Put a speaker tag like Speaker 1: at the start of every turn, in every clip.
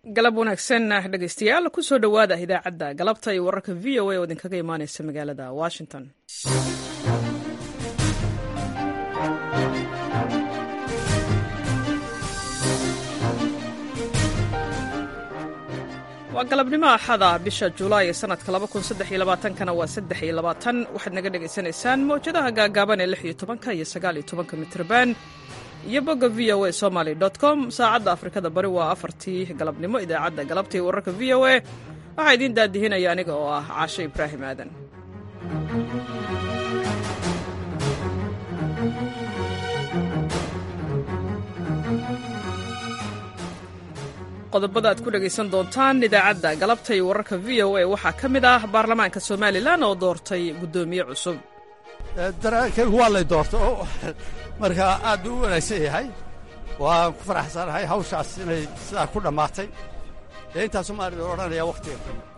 Speaker 1: galab wanaagsan dhegeystayaal kusoo dhowaada idaacadda galabta iyo wararka v o a oo idinkaga imaaneysa magaalada washington waa galabnimo axada bisha julaay ee sanadka kana waa waxaad naga dhegaysanaysaan mawjadaha gaagaaban ee iyo iyo sagaaliyo mitrban iyo bogga v o a somaly com saacadda afrikada bari waa afartii galabnimo idaacadda galabta iyo wararka v o a waxaa idiin daadihinaya aniga oo ah caashe ibraahim aadan qodobada aad ku dhegaysan doontaan idaacadda galabta iyo wararka v o a waxaa ka mid ah baarlamaanka somalilan oo doortay guddoomiye cusub
Speaker 2: daraankaygu waa lay doorta oo markaa aad buu u wanaagsan yahay waan ku faraxsanahay hawshaas inay sidaa ku dhammaatay ee intaasu maarida odhanaya wakhtiga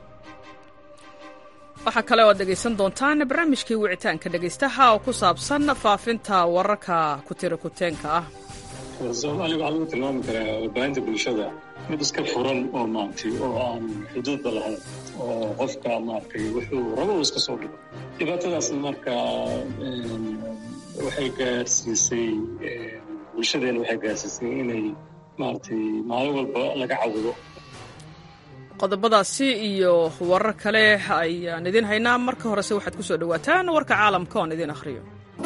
Speaker 1: waxaa kale oo aad dhegaysan doontaan barnaamijkii wicitaanka dhegaystaha oo ku saabsan faafinta wararka kutira kuteenka ah
Speaker 3: soomaaliya waxaa lagu tilmaami karaa warbaahinta bulshada mid iska furan oo maaragtay oo aan xuduudba lahayn oo qofka maaragtay wuxuu rabo uu iska soo dhigo dhibaatadaasna marka waxay gaarsiisay bulshadeena waxay gaarsiisay inay maaragtay maalin walba laga cawdo
Speaker 1: qodobadaasi iyo warar kale ayaan idiin haynaa marka horese waxaad ku soo dhowaataan warka caalamka oon idiin akhriyo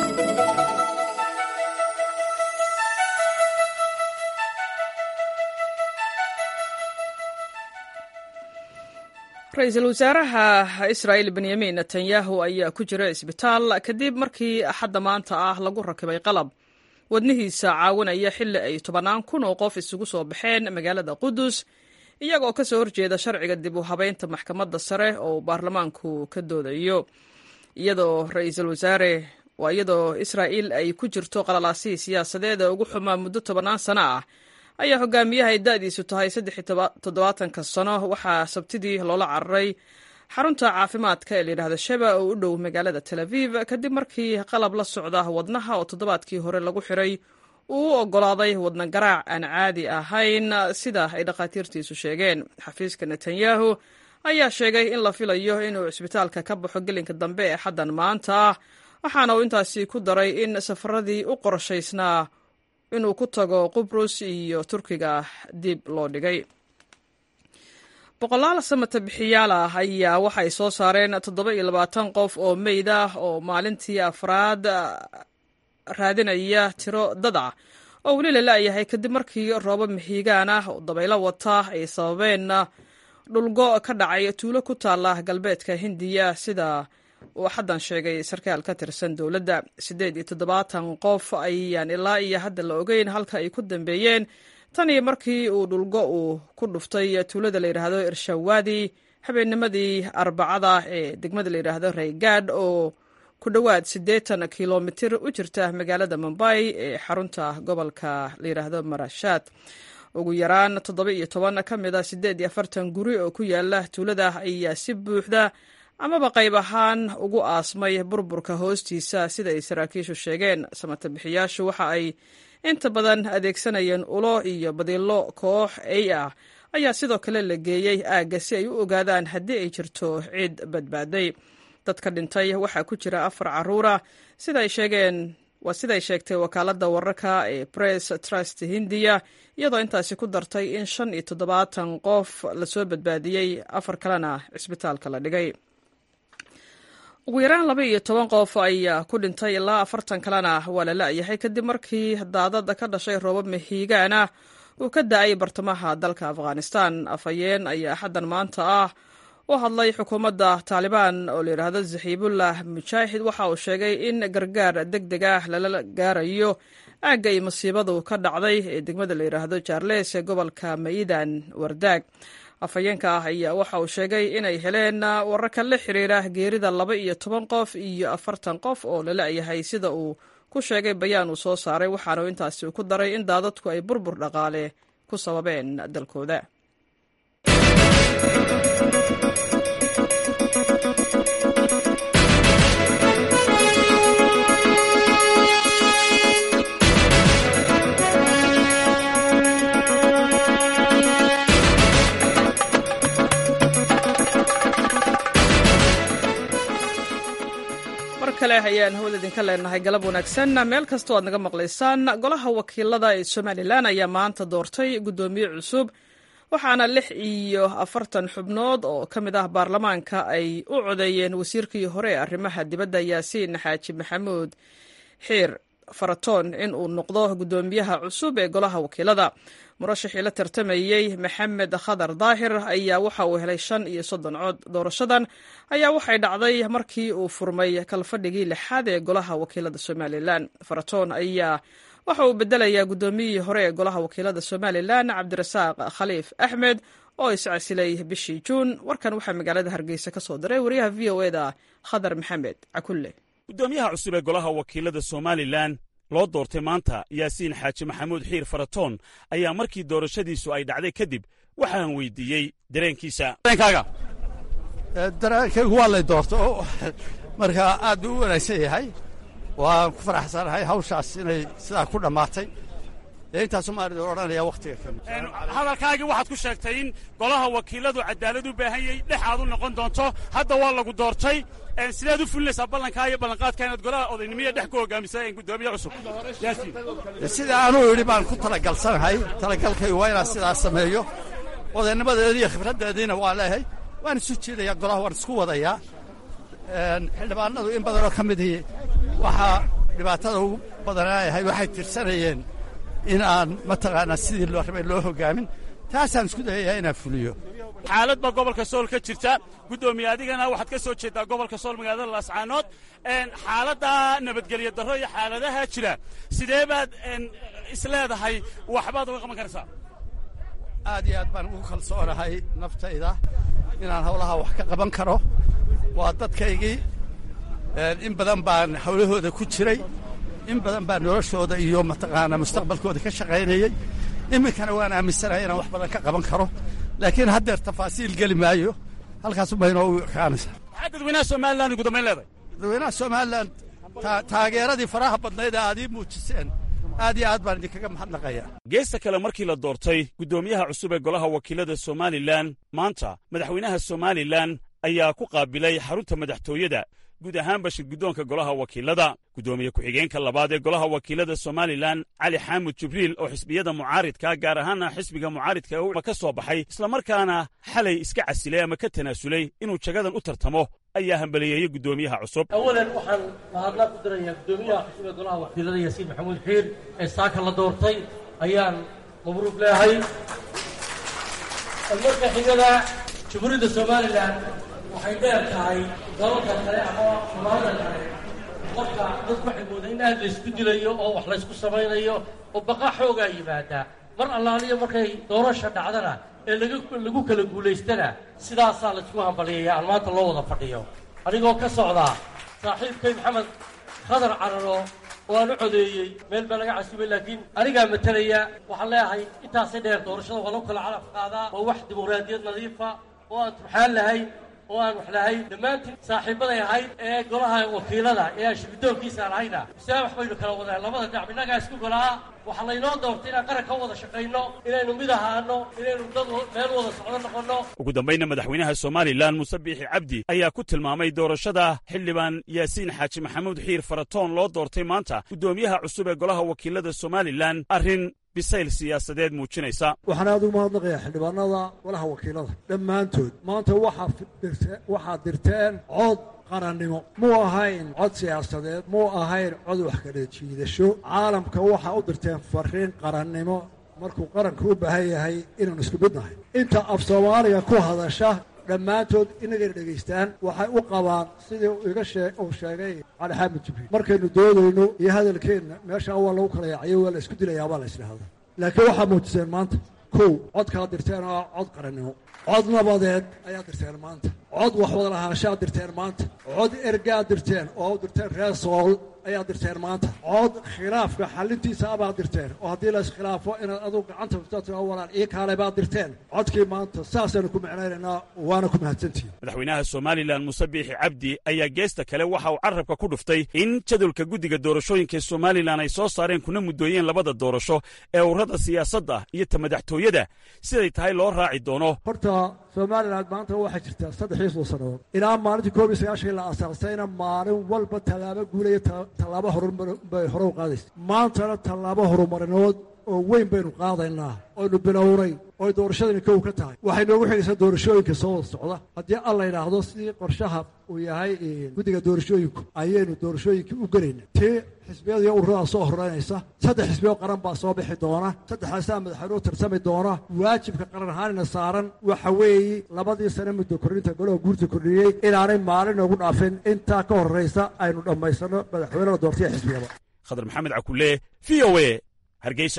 Speaker 1: ra-iisul wasaaraha israa'il benyamin netanyahu ayaa ku jira isbitaal kadib markii axadda maanta ah lagu rakibay qalab wadnihiisa caawinaya xilli ay tobannaan kun oo qof isugu soo baxeen magaalada qudus iyagoo ka soo horjeeda sharciga dib u habeynta maxkamadda sare oo baarlamaanku ka doodayo iyadoo ra-iisul wasaare waa iyadoo israa'iil ay ku jirto qalalaasihii siyaasadeed ee ugu xumaa muddo tobannaan sano ah ayaa hogaamiyaha ay da'diisu tahay saddex toddobaatanka sano waxaa sabtidii loola cararay xarunta caafimaadka ee layidhahda sheba oo u dhow magaalada tel aviv kadib markii qalab la socda wadnaha oo toddobaadkii hore lagu xiray uu u oggolaaday wadna garaac aan caadi ahayn sida ay dhakhaatiirtiisu sheegeen xafiiska netanyahu ayaa sheegay in la filayo inuu cisbitaalka ka baxo gelinka dambe ee xaddan maanta ah waxaana uu intaasi ku daray in safaradii u qorshaysnaa inuu ku tago qubrus iyo turkiga dib loo dhigay boqolaal samata bixiyaal ah ayaa waxay soo saareen toddoba iyo labaatan qof oo meyd ah oo maalintii afraad raadinaya tiro dad ah oo weli la la'yahay kadib markii roobo mixiigaan ah oo dabaylo wata ay sababeen dhulgo ka dhacay tuulo ku taala galbeedka hindiya sida uu xaddan sheegay sarkaal ka tirsan dowladda siddeed iyo toddobaatan qof ayaan ilaa iyo hadda la ogeyn halka ay ku dambeeyeen tan iyo markii uu dhulgo uu ku dhuftay tuulada la yidhaahdo irshawaadi habeennimadii arbacada ee degmada la yidhaahdo raygaadh oo ku dhowaad siddeetan kilomitir u jirta magaalada mumbai ee xarunta gobolka la yidhaahdo marashaad ugu yaraan toddoba iyo toban ka mid a siddeed iyo afartan guri oo ku yaala tuulada ayaa si buuxda amaba qayb ahaan ugu aasmay burburka hoostiisa sida ay saraakiishu sheegeen samata bixiyaashu waxa ay inta badan adeegsanayeen ulo iyo badiilo koox ey ah ayaa sidoo kale la geeyey aagga si ay u ogaadaan haddii ay jirto cid badbaaday dadka dhintay waxaa ku jira afar caruura siday sheegeen waa siday sheegtay wakaaladda wararka ee press trust hindiya iyadoo intaasi ku dartay in shan iyo toddobaatan qof lasoo badbaadiyey afar kalena cisbitaalka la dhigay ugu yaraan laba iyo toban qof ayaa ku dhintay ilaa afartan kalena waa la la'yahay kadib markii daadada ka dhashay roobab mahiigaana uu ka da-ay bartamaha dalka afghanistan afhayeen ayaa xaddan maanta ah u hadlay xukuumadda taalibaan oo la yidhaahdo zaxiibullah mujaahid waxa uu sheegay in gargaar deg deg ah lala gaarayo aagga iyo masiibadu ka dhacday ee degmada la yidhaahdo jaarles ee gobolka mayidan wardaag afhayeenka ah ayaa waxa uu sheegay inay heleen wararka la xiriira geerida laba iyo toban qof iyo afartan qof oo la la'yahay sida uu ku sheegay bayaan uu soo saaray waxaana intaasi ku daray in daadadku ay burbur dhaqaale ku sababeen dalkooda kale ayaan hawada idinka leenahay galab wanaagsan meel kastoo aad naga maqlaysaan golaha wakiilada ee somalilan ayaa maanta doortay guddoomiye cusub waxaana lix iyo afartan xubnood oo ka mid ah baarlamaanka ay u codeeyeen wasiirkii hore ee arrimaha dibadda yaasiin xaaji maxamuud xiir faratoon in uu noqdo guddoomiyaha cusub ee golaha wakiilada murashixii la tartamayey maxamed khadar daahir ayaa waxa uu helay shan iyo soddon cod doorashadan ayaa waxay dhacday markii uu furmay kalfadhigii lixaad ee golaha wakiilada somalilan faratoon ayaa waxa uu bedelayaa guddoomiyihii hore ee golaha wakiilada somalilan cabdirasaaq khaliif axmed oo iscasilay bishii juun warkan waxaa magaalada hargeysa ka soo diray wariyaha v o eda khadar maxamed cakulle
Speaker 4: guddoomiyaha cusub ee golaha wakiilada somalilan loo doortay maanta yaasiin xaaji maxamuud xiir faratoon ayaa markii doorashadiisu ay dhacday kadib waxaan weydiiyey dareenkiisa
Speaker 2: dareenkaygu waa lay doorta marka aad buu u wanaagsan yahay waan ku faraxsanahay hawshaas inay sidaa ku dhammaatay dee intaasu maarid odhanaya wakhtiga kamid
Speaker 4: hadalkaagii waxaad ku sheegtay in golaha wakiiladu cadaalad u baahan yahay dhex aad u noqon doonto hadda waa lagu doortay sideed u fulinaysaa ballankaa iyo ballanqaadka inaad golaha odaynimiya dhex ku hogaamisa guddoomiye cusub
Speaker 2: sida anuu yidhi baan ku talagalsanahay talagalkaygu waa inaan sidaas sameeyo odaynimadeedii iyo khibraddeediina waa leehay waan isu jiidayaa golaha waan isku wadayaa xildhibaanadu in badanoo ka midii waxaa dhibaatada ugu badanaayahay waxay tirsanayeen in aan mataqaanaa sidii loo rabay loo hogaamin taasaan isku dayayaa inaan fuliyo
Speaker 4: xaalad baa gobolka sool ka jirta guddoomiye adigana waxaad ka soo jeedaa gobolka sool magaalada laascaanood xaaladda nabadgelyo darro iyo xaaladaha jira sidee baad isleedahay waxbaad uga qaban karaysaa
Speaker 2: aad iyo aad baan ugu kalsoonahay naftayda inaan hawlaha wax ka qaban karo waa dadkaygii in badan baan hawlahooda ku jiray in badan baan noloshooda iyo mataqaanaa mustaqbalkooda ka shaqaynayey iminkana waan aaminsanahay inaan wax badan ka qaban karo laakiin haddeer tafaasiil geli maayo halkaasubay inoogu ekaanaysaa
Speaker 4: maxaa dadweynaha somalilan ugu dambayn leedahay
Speaker 2: dadweynaha somalilan taageeradii faraha badnayd ee aad ii muujiseen aad iyo aad baan idinkaga mahadnaqayaa
Speaker 4: geesta kale markii la doortay guddoomiyaha cusub ee golaha wakiilada somalilan maanta madaxweynaha somalilan ayaa ku qaabilay xarunta madaxtooyada guud ahaanba shirguddoonka golaha wakiilada guddoomiye ku-xigeenka labaad ee golaha wakiilada somalilan cali xaamud jibriil oo xisbiyada mucaaridka gaar ahaana xisbiga mucaaridka ka soo baxay islamarkaana xalay iska casilay ama ka tanaasulay inuu jagadan u tartamo ayaa hambaliyeeyey guddoomiyaha cusub
Speaker 5: awalan waxaan mahadnaq ku dirayaa guddoomiyaha cusub ee golaha wakiilada yaasiin maxamuud xiir ee saaka la doortay ayaan mabruuq leehay marka xigada jamhuuriyadda somalilan waxay dheer tahay dalalka kale ama soomaalida kale marka dadku waxay moodaa in aad laysku dilayo oo wax laysku samaynayo oo baqa xoogaa yimaada mar allaaliyo markay doorasha dhacdana ee laga lagu kala guulaystana sidaasaa laysku hambaliyaya aan maanta loo wada fadhiyo anigoo ka socdaa saaxiibkay maxamed khadar cararo oo aan u codeeyey meel baa laga casubay laakiin anigaa matalaya waxaan leeyahay intaasay dheer doorashada waa lagu kala calaf qaadaa waa wax dimuqraadiyad nadiifa oo aan turxaan lahayn oo aan wax lahayn dhammaantiin saaxiibbaday ahayd ee golaha wakiilada ee aan shirguddoonkiisaan ahayna misaabax baynu kala wadaan labada dhinac innagaa isku golaa waxaa laynoo doortay inaan qaran ka wada shaqayno inaynu mid ahaano inaynu dad meel wada socdo noqonno
Speaker 4: ugu dambayna madaxweynaha somalilan muuse biixi cabdi ayaa ku tilmaamay doorashada xildhibaan yaasiin xaaji maxamuud xiir faratoon loo doortay maanta guddoomiyaha cusub ee golaha wakiilada somalilan arrin bisayl siyaasadeed muujinaysa
Speaker 6: waxaan aad ugu mahadnaqayaa xildhibaanada golaha wakiilada dhammaantood maanta waxaad dirteen cod qarannimo muu ahayn cod siyaasadeed muu ahayn cod wax kala jiidasho caalamka waxaa u dirteen fariin qarannimo markuu qaranku u baahan yahay inaanu isku mid nahay inta af soomaaliga ku hadasha dhammaantood inagayna dhegaystaan waxay u qabaan sidii iga shee uu sheegay cali xaamid jibriil markaynu doodayno iyo hadalkeenna meeshaa waa lagu kala yaacayo waa la isku dilayaabaa la isdhahda laakiin waxaa muujiseen maanta kow codkaad dirteen oo cod qarannimo cod nabadeed ayaad dirteen maanta cod wax wada lahaanshaad dirteen maanta cod ergaad dirteen oo u dirteen reer sool ayaa dirteen maanta cod khilaafka xalintiisa abaad dirteen oo haddii la iskhilaafo inaad adugu gacanta furtaa walaan ii kaale baad dirteen codkii maanta saasaynu ku micnaynaynaa waana ku mahadsantihin
Speaker 4: madaxweynaha somalilan muuse biixi cabdi ayaa geesta kale waxa uu carrabka ku dhuftay in jadwalka guddiga doorashooyinka somalilan ay soo saareen kuna muddooyeen labada doorasho ee ururada siyaasadda iyo ta madaxtooyada siday tahay loo raaci doono
Speaker 6: horta somalilan maanta waxaa jirtaa saddex iyo soddon sannadood ilaa maalintii koob iyo sagaashan la aasaasayna maalin walba tallaabo guulaya tallaabo horumar bay hore u qaadaysa maantana tallaabo horumarineed oo weyn baynu qaadaynaa oynu bilownay oy doorashadani kow ka tahay waxay noogu xigaysaa doorashooyinka soo wada socda haddii alla yidhaahdo sidii qorshaha uu yahay guddiga doorashooyinku ayaynu doorashooyinkii u gelayna tii xisbiyada iyo ururadaa soo horeynaysa saddex xisbiyo qaran baa soo bixi doona saddexdaasaa madaxweynuhu tarsami doona waajibka qaran ahaanina saaran waxa weeye labadii sane muddo kordhinta golaha guurta kordhiyey inaanay maalin noogu dhaafin intaa ka horraysa aynu dhammaysanno madaxweynada doortaya xisbiyada
Speaker 4: khadar maxamed cakulle v o e hargeysa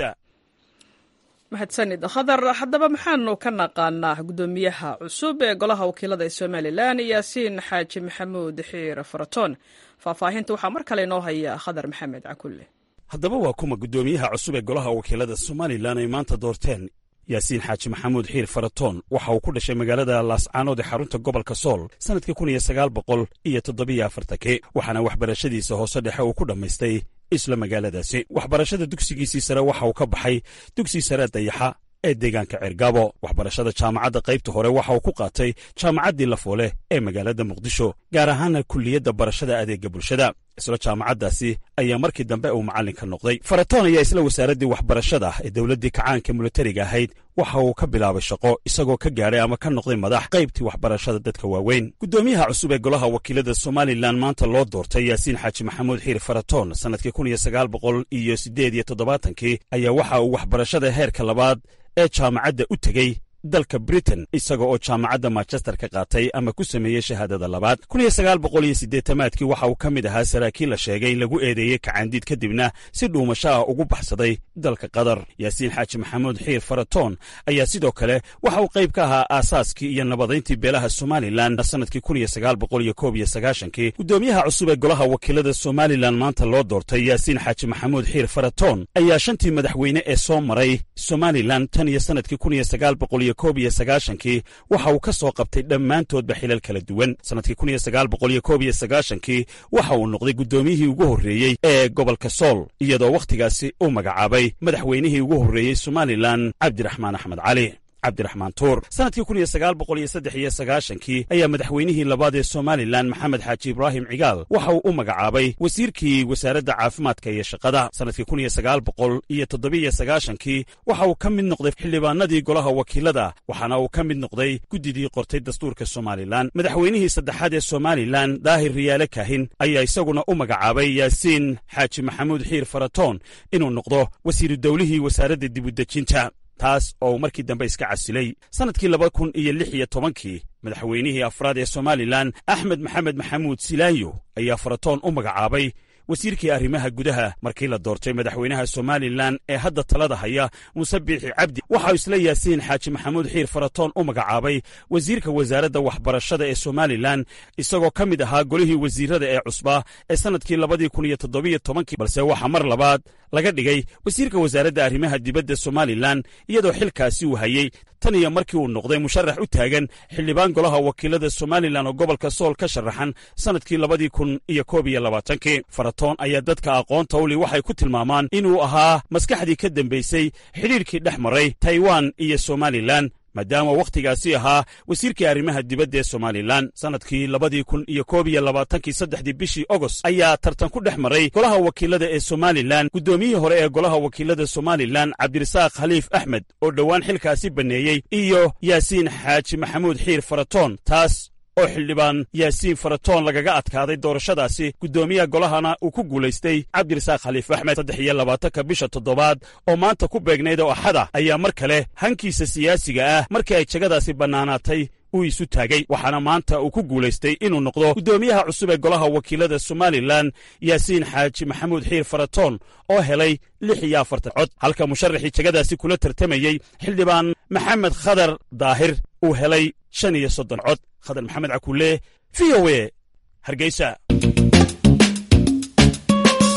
Speaker 1: mahadsanid khadar haddaba maxaanu ka naqaanaa guddoomiyaha cusub ee golaha wakiilada ee somalilan yaasiin xaaji maxamuud xiir faratoon faahfaahinta waxaa mar kale inoo haya khadar maxamed cakulle
Speaker 4: haddaba waa kuma guddoomiyaha cusub ee golaha wakiilada somalilan ay maanta doorteen yaasiin xaaji maxamuud xiir faratoon waxa uu ku dhashay magaalada laascaanood ee xarunta gobolka sool sannadkii kun iyo sagaal boqol iyo toddobiyo afartanki waxaana waxbarashadiisa hoose dhexe uu ku dhammaystay isla magaaladaasi waxbarashada dugsigiisii sare waxa uu ka baxay dugsi sare dayaxa ee deegaanka ceergaabo waxbarashada jaamacadda qaybta hore waxa uu ku qaatay jaamacaddii lafoole ee magaalada muqdisho gaar ahaana kulliyadda barashada adeegga bulshada isla jaamacaddaasi ayaa markii dambe uu macallinka noqday faratoon ayaa isla wasaaraddii waxbarashada ee dowladdii kacaanka militariga ahayd waxa uu ka bilaabay shaqo isagoo ka gaadhay ama ka noqday madax qaybtii waxbarashada dadka waaweyn guddoomiyaha cusub ee golaha wakiilada somalilan maanta loo doortay yaasiin xaaji maxamuud xiir faratoon sannadkii kun iyo sagaal boqol iyo siddeed iyo toddobaatankii ayaa waxa uu waxbarashada heerka labaad ee jaamacadda u tegey dalka britain isaga oo jaamacadda manchester ka qaatay ama ku sameeyey shahaadada labaad kun iyo sagaal boqol iyo siddeetamaadkii waxa uu ka mid ahaa saraakiil la sheegay lagu eedeeyey kacaandiid kadibna si dhuumasho ah ugu baxsaday dalka qatar yaasiin xaaji maxamuud xiir faratoon ayaa sidoo kale waxa uu qayb ka ahaa aasaaskii iyo nabadayntii beelaha somalilan sannadkii kun iyo sagaal boqol iyo koob iyo sagaashankii guddoomiyaha cusub ee golaha wakiilada somalilan maanta loo doortay yaasiin xaaji maxamuud xiir faratoon ayaa shantii madaxweyne ee soo maray somalilan tan iyo sannadkii kun iyo sagaal boqol iyo koob iyo sagaashankii waxa uu ka soo qabtay dhammaantoodba xilal kala duwan sannadkii kun iyo sagaal boqol iyo koob iyo sagaashankii waxa uu noqday guddoomiyihii ugu horreeyey ee gobolka sool iyadoo wakhtigaasi u magacaabay madaxweynihii ugu horreeyey somalilan cabdiraxmaan axmed cali cabdiraxmaan tuur sannadkii kun iyo sagaal boqol iyo saddex iyo sagaashankii ayaa madaxweynihii labaad ee somalilan maxamed xaaji ibraahim cigaal waxa uu u magacaabay wasiirkii wasaaradda caafimaadka iyo shaqada sannadkii kun iyo sagaal boqol iyo toddobiyo sagaashankii waxa uu ka mid noqday xildhibaanadii golaha wakiilada waxaana uu ka mid noqday guddidii qortay dastuurka somalilan madaxweynihii saddexaad ee somalilan daahir riyaale kaahin ayaa isaguna u magacaabay yaasiin xaaji maxamuud xiir faratoon inuu noqdo wasiiru dowlihii wasaaradda dibudejinta taas oo uu markii dambe iska casilay sannadkii laba kun iyo lix iyo tobankii madaxweynihii afraad ee somalilan axmed maxamed maxamuud silaanyo ayaa faratoon u magacaabay wasiirkii arrimaha gudaha markii la doortay madaxweynaha somalilan ee hadda talada haya muuse biixi cabdi waxauu isla yaasiin xaaji maxamuud xiir faratoon u magacaabay wasiirka wasaaradda waxbarashada ee somalilan isagoo ka mid ahaa golihii wasiirada ee cusbaa ee sannadkii labadii kun iyo toddobiyo tobankii balse waxaa mar labaad laga dhigay wasiirka wasaaradda arrimaha dibadda somalilan iyadoo xilkaasi uu hayey tan iyo markii uu noqday musharax u taagan xildhibaan golaha wakiilada somalilan oo gobolka sool ka sharaxan sannadkii labadii kun iyo koob iyo labaatankii faratoon ayaa dadka aqoonta uli waxay ku tilmaamaan inuu ahaa maskaxdii ka dambaysay xidhiirkii dhex maray taiwan iyo somalilan maadaama wakhtigaasi ahaa wasiirkii arrimaha dibadda ee somalilan sannadkii labadii kun iyo koob iyo labaatankii saddexdii bishii ogost ayaa tartan ku dhex maray golaha wakiilada ee somalilan guddoomiyihii hore ee golaha wakiilada somalilan cabdirasaaq khaliif axmed oo dhowaan xilkaasi banneeyey iyo yaasiin xaaji maxamuud xiir faratoon taas oo xildhibaan yaasiin faratoon lagaga adkaaday doorashadaasi guddoomiyaha golahana uu ku guulaystay cabdirasaaq khaliif axmed saddex iyo labaatanka bisha toddobaad oo maanta ku beegnayd oo axada ayaa mar kale hankiisa siyaasiga ah markii ay jegadaasi bannaanaatay uu isu taagay waxaana maanta uu ku guulaystay inuu noqdo guddoomiyaha cusub ee golaha wakiilada somalilan yaasiin xaaji maxamuud xiir faratoon oo helay lix iyo afartan cod halka musharaxii jegadaasi kula tartamayey xildhibaan maxamed khadar daahir uu helay shan iyo soddon cod khadar maxamed cakulle v o e hargeysa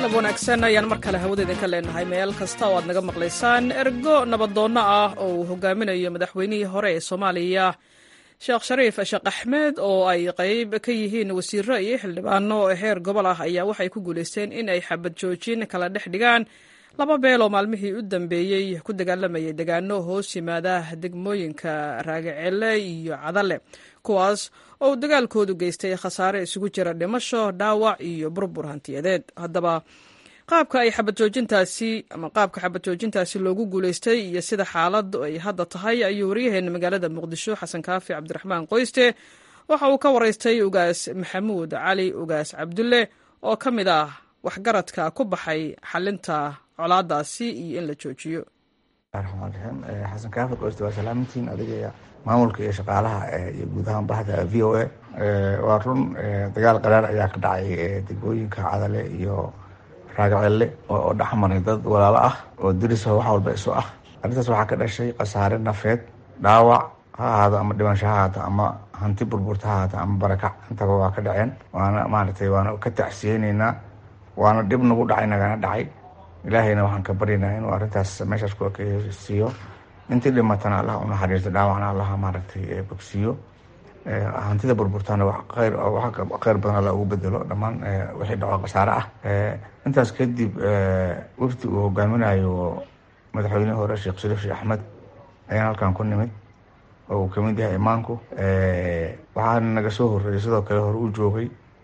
Speaker 1: galab wanaagsan ayaan mar kale hawada idinka leenahay meel kasta oo aad naga maqlaysaan ergo nabadoonno ah oo uu hogaaminayo madaxweynihii hore ee soomaaliya sheekh shariif sheekh axmed oo ay qayb ka yihiin wasiiro iyo xildhibaano heer gobol ah ayaa waxay ku guulaysteen in ay xabad joojin kala dhex dhigaan laba beel oo maalmihii u dambeeyey ku dagaalamayay degaano hoos yimaada degmooyinka raagacele iyo cadale kuwaas oo uu dagaalkoodu geystay khasaare isugu jira dhimasho dhaawac iyo burbur hantiyadeed haddaba qaabka ay xabad joojintaasi ama qaabka xabad joojintaasi loogu guulaystay iyo sida xaaladu ay hadda tahay ayuu waryaheena magaalada muqdisho xasan kaafi cabdiraxmaan qoyste waxa uu ka waraystay ugaas maxamuud cali ugaas cabdulle oo ka mid ah waxgaradka ku baxay xalinta colaadaasi iyo in la joojiyo
Speaker 7: raxmaan raxiim xasan kaafi qoyste waa salaamintiin adiga maamulka iyo shaqaalaha iyo guud ahaan bahda v o a waa run dagaal qaraar ayaa ka dhacay degmooyinka cadale iyo raagacelle oo dhexmaray dad walaalo ah oo diriso wax walba isu ah arrintaas waxaa ka dhashay khasaare nafeed dhaawac ha ahaado ama dhimasho ha ahaato ama hanti burburta ha ahaato ama barakac intaba waa ka dhaceen waana maaragtay waana ka tacsiyeyneynaa waana dhib nagu dhacay nagana dhacay ilaahayna waxaan ka baryaynaa inuu arrintaas meeshaas ku siiyo intii dhimatana allah unaxariisto dhaawacna allah maaragtay bogsiiyo hantida burburtana khayr khayr badan alla ugu bedelo dhammaan wixii dhaco khasaare ah intaas kadib wafdi uu hogaaminayo madaxweynihii hore sheekh shariif sheekh axmed ayaan halkan ku nimid oo uu kamid yahay imaanku waxaa naga soo horreeyay sidoo kale hore u joogay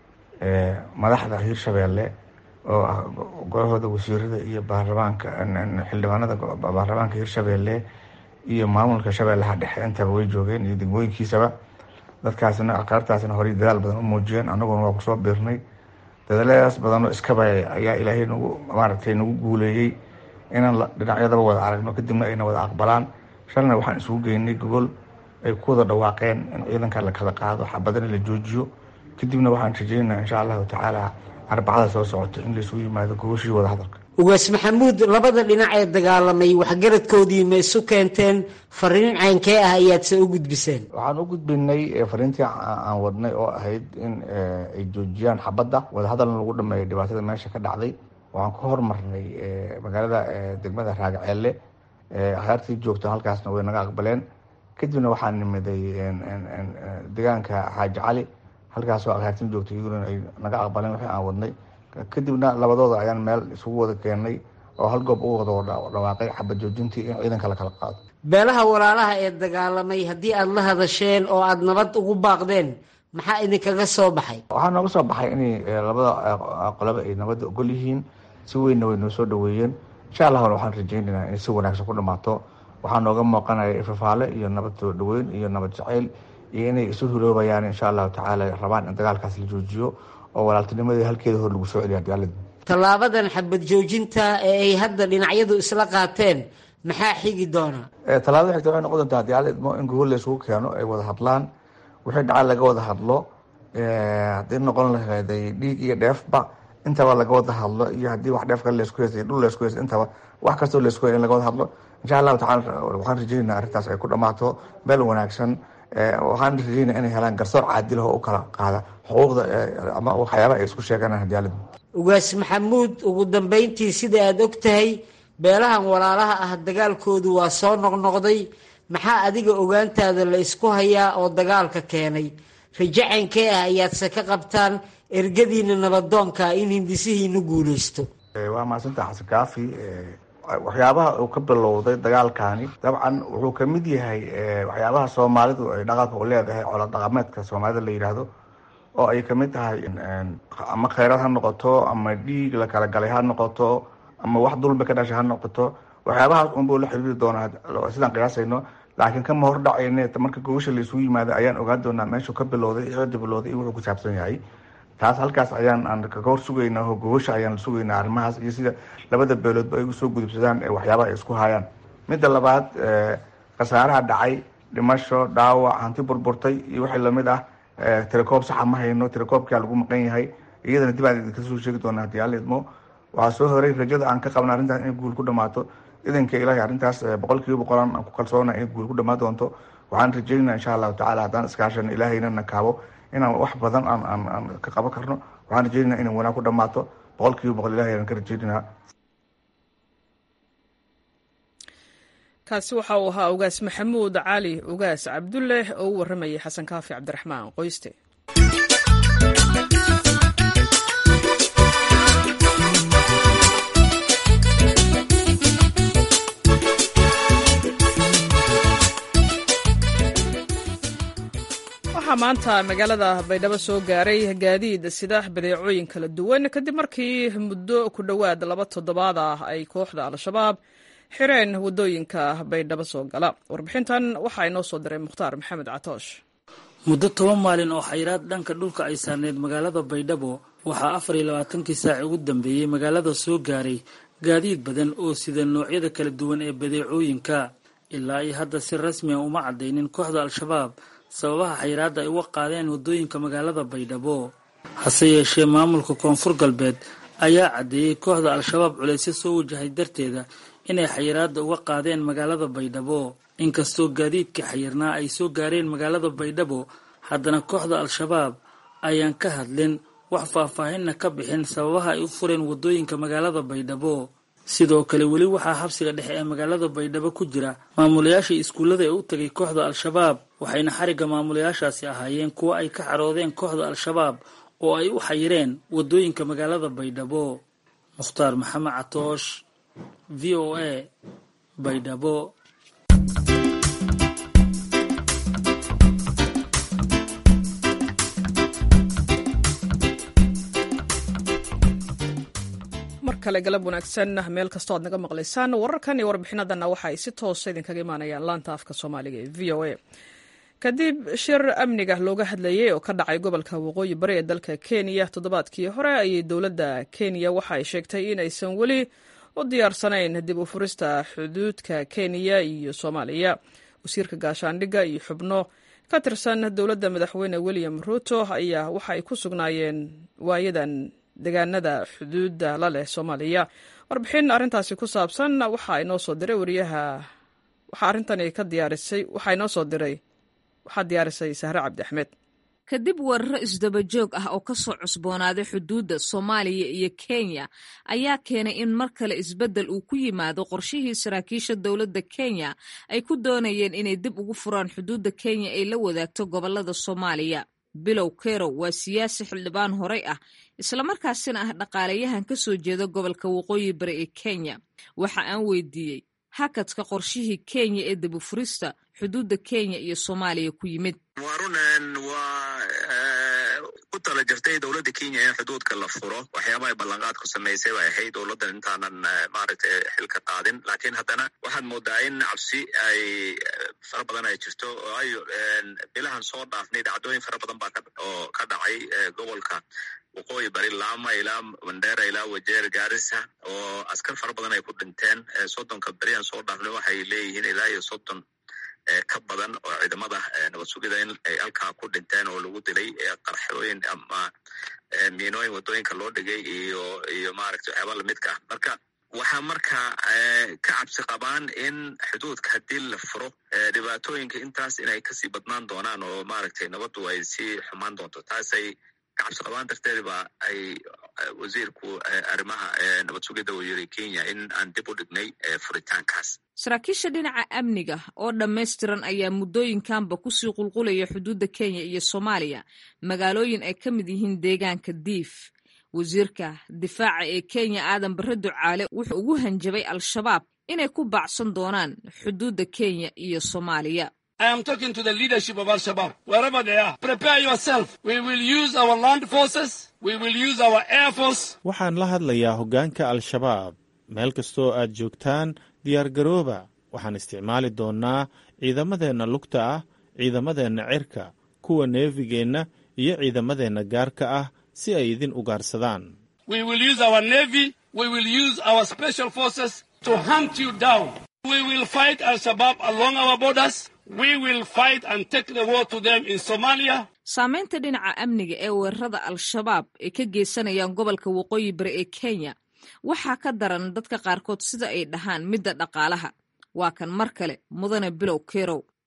Speaker 7: madaxda hiirshabeelle oo ah golahooda wasiirada iyo baarlamaanka xildhibaanada baarlamaanka hiirshabeelle iyo maamulka shabeellaha dhexe intaba way joogeen iyo degmooyinkiisaba dadkaasna aqaartaasna horey dadaal badan u muujiyeen annaguna waa kusoo biirnay dadaaladaas badanoo iskaba ayaa ilaahay nagu maaragtay nagu guuleeyey inaan dhinacyadaba wada aragno kadibna ayna wada aqbalaan shalna waxaan isugu geynay gogol ay ku wada dhawaaqeen in ciidanka la kala qaado xabadana la joojiyo kadibna waxaan rajeynaa insha allahu tacaala arbacada soo socoto in laisugu yimaado gogoshii wada hadalka
Speaker 8: ugaas maxamuud labada dhinac ee dagaalamay waxgaradkoodii ma isu keenteen fariin caynkee ah ayaadse u gudbiseen
Speaker 7: waxaan u gudbinay fariintii aan wadnay oo ahayd in ay joojiyaan xabadda wadahadalna lagu dhameeyo dhibaatada meesha ka dhacday waxaan ka hormarnay magaalada degmada raagaceelle akhyaartii joogto halkaasna way naga aqbaleen kadibna waxaan nimiday deegaanka xaaji cali halkaasoo akhyaartiin joogto iyaduna ay naga aqbaleen wixii aan wadnay kadibna labadooda ayaan meel isugu wada keenay oo hal goob ugu wada dhawaaqay xabad joojintii in ciidanka la kala qaado
Speaker 8: beelaha walaalaha ee dagaalamay haddii aada la hadasheen oo aada nabad ugu baaqdeen maxaa idinkaga soo baxay
Speaker 7: waxaa nooga soo baxay inay labada qoloba ay nabadda ogol yihiin si weynna way noo soo dhaweeyeen insha allahna waxaan rajeynaynaa inay si wanaagsan ku dhamaato waxaa nooga muuqanaya ifafaale iyo nabad soo dhaweyn iyo nabad jaceyl iyo inay isu huloobayaan insha allahu tacaala rabaan in dagaalkaas la joojiyo oo walaaltinimadii halkeeda hor lagu soo celiya dagaalada
Speaker 8: tallaabadan xabad joojinta ee ay hadda dhinacyadu isla qaateen maxaa xigi doona
Speaker 7: tallaabada xigta waxay noqon doontaa dagaal idmo in gogol la isugu keeno ay wada hadlaan wixii dhaca laga wada hadlo haddii noqon lahayday dhiig iyo dheefba intaba laga wada hadlo iyo haddii wax dheef kale laisku heystay dhul laisku heystay intaba wax kastoo laisku in laga wada hadlo insha allahu tacala waxaan rajeynaa arrintaas ay ku dhammaato meel wanaagsan waxaan rajeynaa inay helaan garsoor caadil oo u kala qaada xuquuqda ama waxyaabaha ay isku sheeganaan hadiyaalada
Speaker 8: ugaas maxamuud ugu dambeyntii sida aada og tahay beelahan walaalaha ah dagaalkoodu waa soo noqnoqday maxaa adiga ogaantaada la isku hayaa oo dagaalka keenay rajacaynkee ah ayaadse ka qabtaan ergadiina nabadoonka in hindisihiinu guulaysto
Speaker 7: waa mahadsantaha xasan kaafi waxyaabaha uu ka bilowday dagaalkani dabcan wuxuu kamid yahay waxyaabaha soomaalidu ay dhaqanka u leedahay colo dhaqameedka soomaalida la yidhaahdo oo ay kamid tahay ama kheyraad ha noqoto ama dhiig la kala galay ha noqoto ama wax dulmi ka dhashay ha noqoto waxyaabahaas unbuu la xiriiri doonaa sidaan qiyaasayno laakiin kama hor dhacayne marka gogasha laisugu yimaada ayaan ogaan doonaa meeshuu ka bilowday cidda bilowday iyo wuxuu ku saabsan yahay taas halkaas ayaan aan kaga hor sugaynaa oo gogasha ayaan sugaynaa arrimahaas iyo sida labada beeloodba ay usoo gudubsadaan waxyaabaha ay isku hayaan midda labaad khasaaraha dhacay dhimasho dhaawac hanti burburtay iyo wixii lamid ah tirakoob saxa ma hayno tirakoobkaa lagu maqan yahay iyadana dib aan idinka soo sheegi doonaa hadii alla idmo waxaa soo horay rajada aan ka qabna arrintaas inay guul ku dhamaato idanka ilaahay arrintaas boqol kiiba boqolan aan ku kalsoona inay guul ku dhamaan doonto waxaan rajeynaa insha allahu tacala haddaan iskaashano ilaahayna na kaabo inaan wax badan aan aan aan ka qaban karno waxaan rajeynaa inay wanaag ku dhamaato boqol kiiba boqol ilahi ayaan ka rajeynayna
Speaker 1: kaasi waxa uu ahaa ugaas maxamuud cali ugaas cabdulleh oo u warramayay xasan kaafi cabdiraxmaan qoyste waxaa maanta magaalada baydhabo soo gaaray gaadiid sida badeecooyin kala duwan kadib markii muddo ku dhowaad laba toddobaad ah ay kooxda al-shabaab xireen waddooyinka baydhabo soo gala warbixintan waxaa inoo soo diray mukhtaar maxamed catoosh
Speaker 9: muddo toban maalin oo xayiraad dhanka dhulka ay saarneyd magaalada baydhabo waxaa afar iyo labaatankii saaci ugu dambeeyey magaalada soo gaaray gaadiid badan oo sida noocyada kala duwan ee badeecooyinka ilaa iyo hadda si rasmiya uma caddaynin kooxda al-shabaab sababaha xayiraadda ay uga qaadeen waddooyinka magaalada baydhabo hase yeeshee maamulka koonfur galbeed ayaa caddeeyey kooxda al-shabaab culaysyo soo wajahay darteeda inay xayiraadda uga qaadeen magaalada baydhabo inkastoo gaadiidka xayirnaa ay soo gaareen magaalada baydhabo haddana kooxda al-shabaab ayaan ka hadlin wax faahfaahinna ka bixin sababaha ay u fureen waddooyinka magaalada baydhabo sidoo kale weli waxaa xabsiga dhexe ee magaalada baydhabo ku jira maamulayaashii iskuullada ee u tegay kooxda al-shabaab waxayna xarigga maamulayaashaasi ahaayeen kuwo ay ka xaroodeen kooxda al-shabaab oo ay u xayireen waddooyinka magaalada baydhabo mukhtaar maxamed catoosh v o a baydhabo
Speaker 1: mar kale galab wanaagsan meel kastoo aad naga maqlaysaan wararkan iyo warbixinadanna waxa ay si toosa idinkaga imaanayaan laanta afka soomaaliga ee v o a kadib shir amniga looga hadlayay oo ka dhacay gobolka waqooyi bari ee dalka kenya toddobaadkii hore ayay dowladda kenya waxa ay sheegtay in aysan weli u diyaarsanayn dib u furista xuduudka kenya iyo soomaaliya wasiirka gaashaandhigga iyo xubno ka tirsan dowladda madaxweyne william ruto ayaa waxa ay ku sugnaayeen waayadan deegaanada xuduudda la leh soomaaliya warbixin arrintaasi ku saabsan waxaa inoo soo diray wariyaha waxaa arrintani ka diyaarisay waxaa inoo soo diray waxaa diyaarisay sahre cabdi axmed
Speaker 10: kadib weeraro isdaba joog ah oo kasoo cusboonaaday xuduudda soomaaliya iyo kenya ayaa keenay in mar kale isbeddel uu ku yimaado qorshihii saraakiisha dowladda kenya ay ku doonayeen inay dib ugu furaan xuduudda kenya ay la wadaagto gobolada soomaaliya bilow kerow waa siyaasi xildhibaan horey ah islamarkaasina ah dhaqaalayahan ka soo jeeda gobolka waqooyi bari ee kenya waxa aan weydiiyey hakadka qorshihii kenya ee dibufurista xuduudda kenya iyo soomaaliya ku yimid
Speaker 11: waa runan waa ku tala jirtay dowladda kenya in xuduudka la furo waxyaabaha ballanqaad ku samaysay bay ahayd dowladdan intaanan maaragtay xilka qaadin laakiin haddana waxaad moodaa in cabsi ay fara badan ay jirto waayo bilahan soo dhaafnay dhacdooyin fara badan baa oo ka dhacay gobolka waqooyi bari laama ilaa mandera ilaa wajeer gaarisa oo askar fara badan ay ku dhinteen soddonka beriyan soo dhaafnay waxay leeyihiin ilaa iyo soddon ka badan oo ciidamada nabad sugida in ay halkaa ku dhinteen oo lagu dilay qarxooyin ama miinooyin waddooyinka loo dhigay iyo iyo maaragtay waxyaaba lamidka ah marka waxaa markaa ka cabsi qabaan in xuduudka haddii la furo dhibaatooyinka intaas inay kasii badnaan doonaan oo maaragtay nabaddu ay sii xumaan doonto taasay kacabsi qabaan darteed ba ay wasiirku arrimaha nabad sugidda uu yiri kenya in aan dib u dhignay furitaankaas
Speaker 10: saraakiisha dhinaca amniga oo dhammaystiran ayaa muddooyinkanba kusii qulqulaya xuduudda kenya iyo soomaaliya magaalooyin ay ka mid yihiin deegaanka diif wasiirka difaaca ee kenya aadan barre ducaale wuxuu ugu hanjabay al-shabaab inay ku baacsan doonaan xuduudda kenya iyo soomaaliya
Speaker 12: I am talking to the leadership of Al-Shabaab, wherever they are. Prepare yourself. We will use our land forces. We will use our air force.
Speaker 13: waxaan la hadlayaa hoggaanka al-shabaab meel kastoo aad joogtaan diyaargarooba waxaan isticmaali doonnaa ciidamadeenna lugta ah ciidamadeenna cirka kuwa neefigeenna iyo ciidamadeenna gaarka ah si ay idin ugaarsadaan
Speaker 12: We will use our navy. We will use our special forces to hunt you down. We will fight Al-Shabaab along our borders. We will fight and take the war to them in Somalia.
Speaker 10: saamaynta dhinaca amniga ee weerarada al-shabaab ay ka geysanayaan gobolka waqooyi bari ee kenya waxaa ka daran dadka qaarkood sida ay dhahaan midda dhaqaalaha waa kan mar kale mudane bilow kerow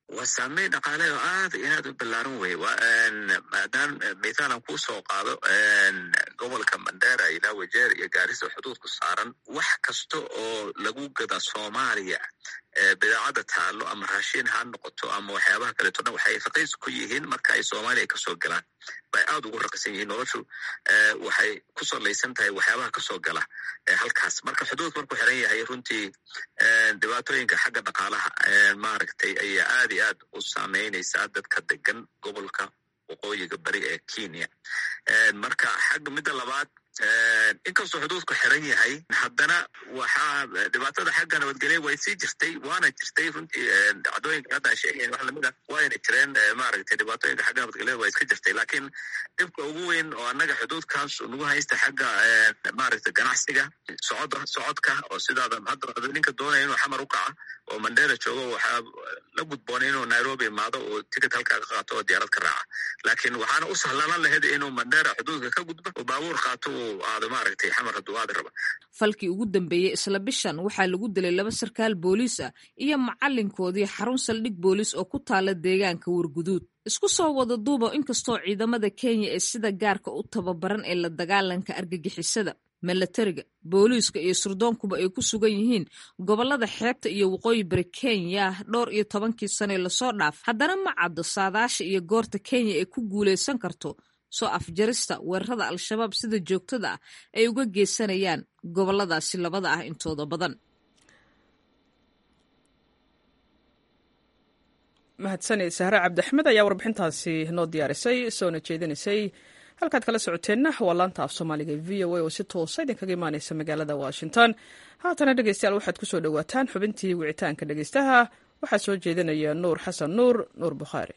Speaker 11: waa saameyn dhaqaale oo aad iyo aad u ballaaran wey maadaam mithaalan kuu soo qaado gobolka mandera ilaa wajeer iyo gaarisa xuduudku saaran wax kasta oo lagu gada soomaaliya bidaacadda taallo ama raashin ha noqoto ama waxyaabaha kaleeto dhan waxay raqiis ku yihiin marka ay soomaaliya kasoo galaan bay aad ugu raqisan yihiin noloshu waxay ku salaysan tahay waxyaabaha kasoo gala halkaas marka xuduud markuu xiran yahay runtii dhibaatooyinka xagga dhaqaalaha maaragtay ayaa aad iyo aad u saameynaysaa dadka degan gobolka waqooyiga bari ee kenya marka xagga midda labaad inkastoo xuduudku xiran yahay haddana waxaa dhibaatada xagga nabadgelya way sii jirtay waana jirtay runtii dhacdooyinka hadda sheegayan wax lamid a wayna jireen maaragtay dhibaatooyinka xagga nabadgelyada waa iska jirtay laakiin dhibka ugu weyn oo annaga xuduudkaas nagu haysta xagga maaragtay ganacsiga socod socodka oo sidaada hadda ninka doonaya inuu xamar u kaca oo mandera joogo waxaa la gudboonay inuu nairobi imaado oo ticket halkaa ka qaato oo diyaarad ka raaca laakiin waxaana u sahlanan lahayd inuu mandera xuduudka ka gudbo oo baabuur qaato uu aado maaragtay xamar hadduu aadi raba
Speaker 10: falkii ugu dambeeyey isla bishan waxaa lagu dilay laba sarkaal booliis ah iyo macalinkoodii xarun saldhig booliis oo ku taala deegaanka warguduud isku soo wada duuba inkastoo ciidamada kenya ee sida gaarka u tababaran ee la dagaalanka argagixisada milatariga booliiska iyo surdoonkuba ay ku sugan yihiin gobolada xeebta iyo waqooyi bari kenya dhowr iyo tobankii sane lasoo dhaaf haddana ma caddo saadaasha iyo goorta kenya ay ku guulaysan karto soo afjarista weerarada al-shabaab sida joogtada ah ay uga geysanayaan goboladaasi labada ah intooda badan
Speaker 1: mahadsaned sahre cabdiaxmed ayaa warbixintaasi noo diyaarisay soona jeedinaysay halkaad kala socoteenna waa laanta af soomaaliga v o a oo si toosa idinkaga imaaneysa magaalada washington haatana dhegeystayaal waxaad kusoo dhowaataan xubintii wicitaanka dhegeystaha waxaa soo jeedinaya nuur xasan nuur nuur bukhaari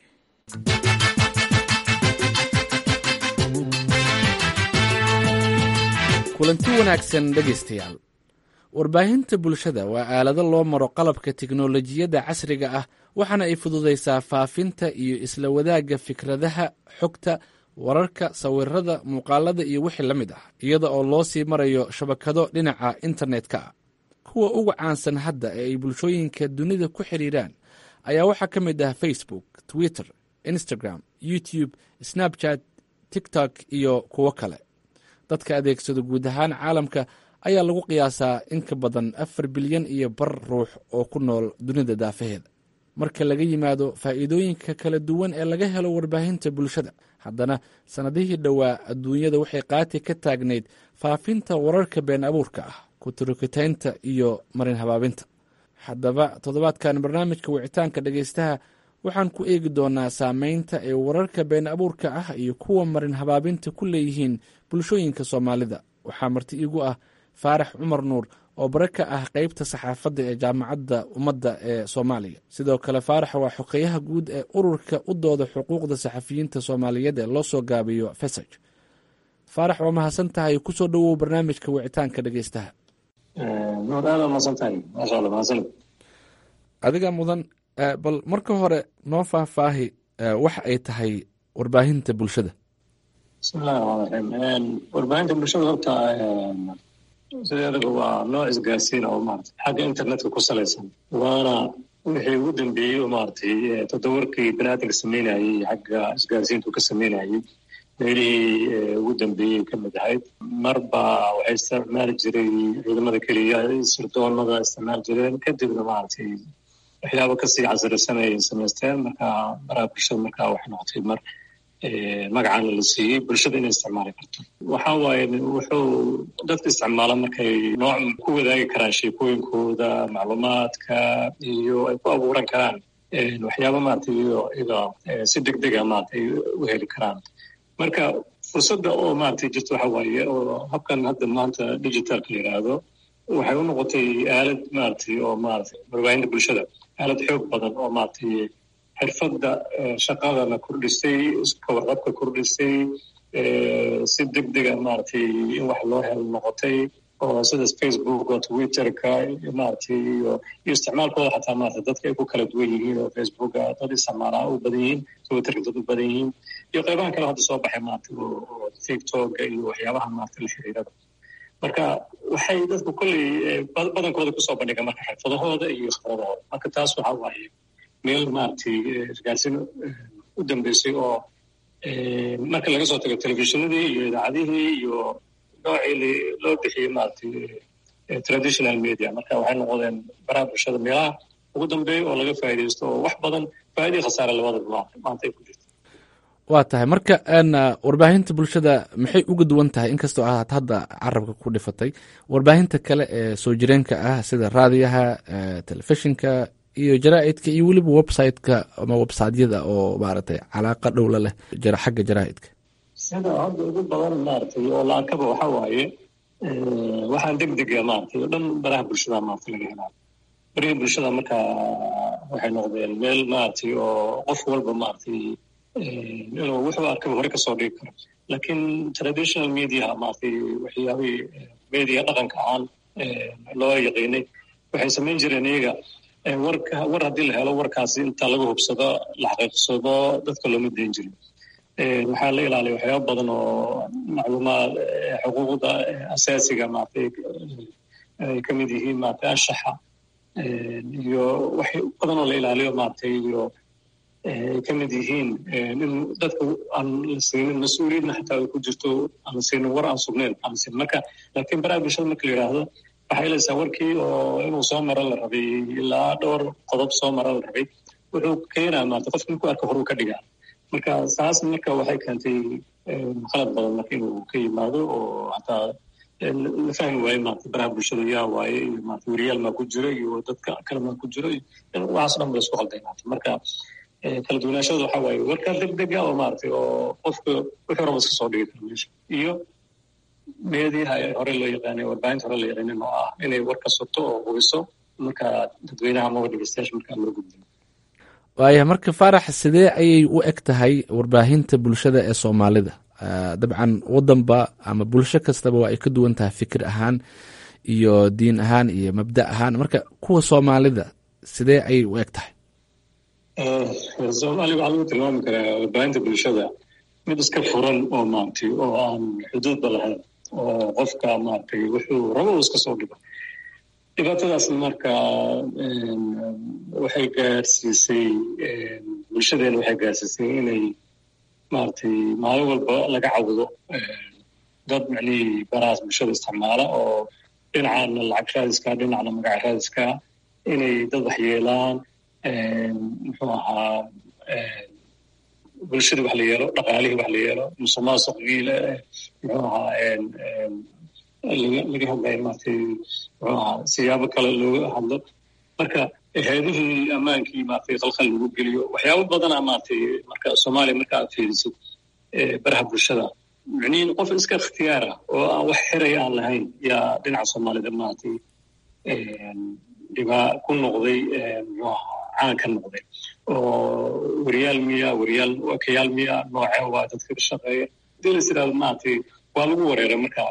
Speaker 14: kulanti wanaagsan dhegaystayaal warbaahinta bulshada waa aalado loo maro qalabka tiknolojiyadda casriga ah waxaana ay fududaysaa faafinta iyo isla wadaagga fikradaha xogta wararka sawirada muuqaalada iyo wixii la mid ah iyada oo loo sii marayo shabakado dhinaca internetka ah kuwa ugu caansan hadda ee ay bulshooyinka dunida ku xidhiiraan ayaa waxaa ka mid ah facebook twitter instagram youtube snapchat tiktok iyo kuwo kale dadka adeegsado guud ahaan caalamka ayaa lagu qiyaasaa in ka badan afar bilyan iyo bar ruux oo ku nool dunida daafaheeda marka laga yimaado faa'iidooyinka kala duwan ee laga helo warbaahinta bulshada haddana sannadihii dhowaa adduunyada waxay qaati ka taagnayd faafinta wararka been abuurka ah kuturukitaynta iyo marin habaabinta haddaba toddobaadkan barnaamijka wicitaanka dhegaystaha waxaan ku eegi doonaa saameynta ay wararka been abuurka ah iyo kuwa marin habaabinta ku leeyihiin bulshooyinka soomaalida waxaa marti iigu ah faarax cumar nuur oo bare ka ah qeybta saxaafadda ee jaamacadda ummadda ee soomaaliya sidoo kale faarax waa xogeyaha guud ee ururka u dooda xuquuqda saxafiyiinta soomaaliyeed ee loo soo gaabiyo fesaj faarax waa mahadsan tahay kusoo dhowow barnaamijka wicitaanka dhegeystaha adiga mudan bal marka hore noo faahfaahi waxa ay tahay warbaahinta bulshada
Speaker 3: bismillahi raxmaan raxiim warbaahinta bulshada horta sideedaba waa nooc isgaarsiin oo maarata xagga internetka ku salaysan waana wixii ugu dambeeyey oo maaragtay toddobarkii baniaadamka sameynayey xagga isgaarsiintu ka sameynayey meelihii ugu dambeeyey ka mid ahayd marba waxay isticmaali jiray ciidamada keliya sirdoonada isticmaali jireen kadibna maaragtay waxyaaba kasii casrisan ay samaysteen marka baraha bulshada marka waxay noqotay mar magacaana la siiyey bulshada inay isticmaali karto waxa waaye wuxuu dadka isticmaala markay nooc ku wadaagi karaan sheekooyinkooda macluumaadka iyo ay ku abuuran karaan waxyaaba maaragtay iyada si deg dega maaragtay u heli karaan marka fursadda oo maaragtay jirta waxa waaye oo habkan hadda maanta digitalka la yidhaahdo waxay u noqotay aalad maaragtay oo maaragtay warbaahinta bulshada aalad xoog badan oo maaragtay xirfadda shaqadana kordhisay kawarqabka kordhisay si deg dega maaragtay in wax loo helo noqotay oo sidaas facebook oo twitterka maaragtay iyo iyo isticmaalkooda xataa maaragtay dadka ay ku kala duwan yihiin oo facebooka dad isticmaalaa u badan yihiin twitterka dad u badan yihiin iyo qaybahan kale hadda soo baxay maaragtay oo tiktoka iyo waxyaabaha maaragtay la xiriirada marka waxay dadku kolley badankooda kusoo bandhiga marka xirfadahooda iyo khibradahooda marka taas waxa waaye meel maaragtay isgaarsiin u dambeysay oo marka laga soo tago telefishinadii iyo idaacadihii iyo noocii loo bixiyey maaragtay traditional media marka waxay noqdeen baraha bulshada meelaha ugu dambeeya oo laga faa'iidaysto oo wax badan faa'iidii khasaare labadaba maanta ay ku jirto
Speaker 14: waa tahay marka warbaahinta bulshada maxay uga duwan tahay inkastoo aad hadda carabka ku dhifatay warbaahinta kale ee soo jireenka ah sida raadiyaha telefishinka iyo jaraa'idka iyo weliba websiteka ama websiteyada oo maaragtay calaaqa dhowla leh xagga jaraa'idka
Speaker 3: sida hadda ugu badan maaragtay oo la arkaba waxa waaye waxaan deg dega maaragtay oo dhan baraha bulshada maaragtay laga helaa barihii bulshada marka waxay noqdeen meel maaragtay oo qof walba maaragtay inuu wuxuu arkaba hore kasoo dhigi karo laakiin traditional mediaha maaragtay waxyaabihii media dhaqanka ahaan loo yaqiinay waxay samayn jireen iyaga warka war haddii la helo warkaasi inta laga hubsado la xaqiiqsado dadka looma dayn jirin waxaa la ilaaliya waxyaaba badan oo macluumaad xuquuqda asaasiga maaragtay ay ka mid yihiin maaragtay anshaxa iyo wax badan oo la ilaaliyo maaragtay iyo ay ka mid yihiin in dadka aan la siinin mas-uuliyadna xataa ay ku jirto aan la siinin war aan sugnayn aan la siinin marka laakiin baraha bulshada marka la yidhaahdo waxay helaysaa warkii oo inuu soo maro la rabay ilaa dhowr qodob soo maro la rabay wuxuu keenaa maarata qofka markuu arka horuu ka dhigaa marka saas marka waxay keentay qalad badan marka inuu ka yimaado oo hataa la fahmi waaye maarata baraha bulshada yaa waaye iyo maarata weriyaal maa ku jiro iyo dadka kale maa ku jiro waxaas dhan ba la isku qalday maarata marka kala duwanaashada waxa waaye warkaa deg dega oo maaragtay oo qofka wuxuu raba iska soo dhigi karo meesha iyo meediyaha hore loo yaqaanay warbaahinta hore loo yaqaanin oo ah inay warka sugto oo hubiso marka dadweynaha amaba dhegeystayaasha markaa loo gudbiyo
Speaker 14: waaya marka faarax sidee ayay u eg tahay warbaahinta bulshada ee soomaalida dabcan wadanba ama bulsho kastaba waa ay ka duwan tahay fikir ahaan iyo diin ahaan iyo mabda ahaan marka kuwa soomaalida sidee ayay u eg tahay
Speaker 3: soomaaliya waxaa lagu tilmaami karaa warbaahinta bulshada mid iska furan oo maaragtay oo aan xuduudba lahayn oo qofka maaragtay wuxuu rabo uu iska soo dhigo dhibaatadaas marka waxay gaarsiisay bulshadeena waxay gaarsiisay inay maaragtay maalin walba laga cawdo dad micnihii barahaas bulshada isticmaala oo dhinacana lacag raadiska dhinacna magac raadiska inay dad waxyeelaan muxuu ahaa bulshadii wax la yeelo dhaqaalihii wax la yeelo musuqmaasuqii muxuu ahaa laga hadlayo maaragtay muxuu ahaa siyaabo kale looga hadlo marka hay-adihii ammaankii maaragtay khalkhal lagu geliyo waxyaabo badana maaragtay marka soomaaliya marka aad fiirisid baraha bulshada micnihin qof iska ikhtiyaar ah oo aan wax xiraya aan lahayn yaa dhinaca soomaalida maaragtay dhibaa ku noqday muxuu ahaa caan ka noqday oo weriyaal miya weriyaal wakayaal miya noocee waa dadka ka shaqeeya hadii lais yidhahdo maaragtay waa lagu wareeray marka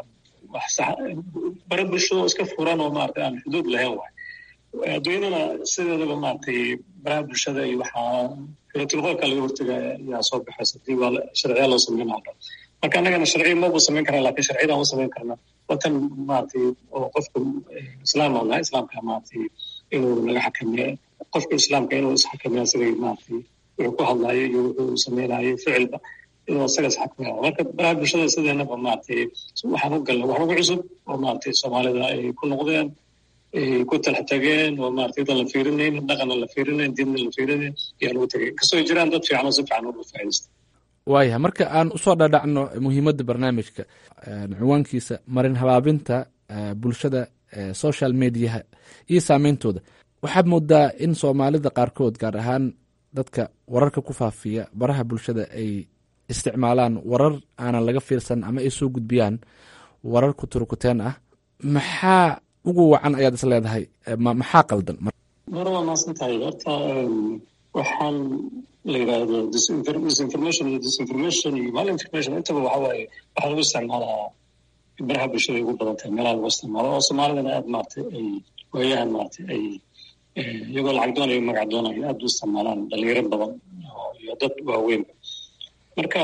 Speaker 3: bara bulshado iska furan oo maaragtay aan xuduud lahayn waay adduunyadana sideedaba maaragtay baraha bulshada iyo waxaa filatilqoolka laga hortaga yaa soo baxaysa hadii waa sharciya loo sameynaa marka annagana sharciya maba samayn karna lakin sharciyadaan u samayn karna watan maaragtay oo qofka islaam aan nahay islaamka maaragtay inuu naga xakameeyo qofka islaamka inuu isxakameeya siday maaragtay wuxuu ku hadlaayo iyo wuxuu samaynayo ficilba inuu isaga isxakameeya marka baraha bulshada sideenaba maaragtay waxaan u galnay wax ugu cusub oo maaragtay soomaalida ay ku noqdeen ay ku talax tageen oo maaragtay dan la fiirinayn dhaqanna la fiirinayn diinna la fiirinayn ayaa lagu tagay kasoo jiraan dad fiican oo si fiican uga faa'iidaysta
Speaker 14: waayahay marka aan usoo dhadhacno muhiimadda barnaamijka ciwaankiisa marin habaabinta bulshada social mediaha iyo saameyntooda waxaad moodaa in soomaalida qaarkood gaar ahaan dadka wararka ku faafiya baraha bulshada ay isticmaalaan warar aanan laga fiirsan ama ay soo gudbiyaan warar kuturukuteen ah maxaa ugu wacan ayaad is leedahay maxaa qaldan
Speaker 3: mar waa maasan tahay horta waxaan la yidhaahdo disinformation iyo disinformation iyo malinformation intaba waxa waaye waxaa lagu isticmaalaa baraha bulshada ay ugu badan tahay meelaha lagu isticmaalo oo soomaalidana aad maaragtay ay waayahan maaragtay ay iyagoo lacag doonayo magac doonayo aad u isticmaalaan dhalinyaro badan iyo dad waaweynba marka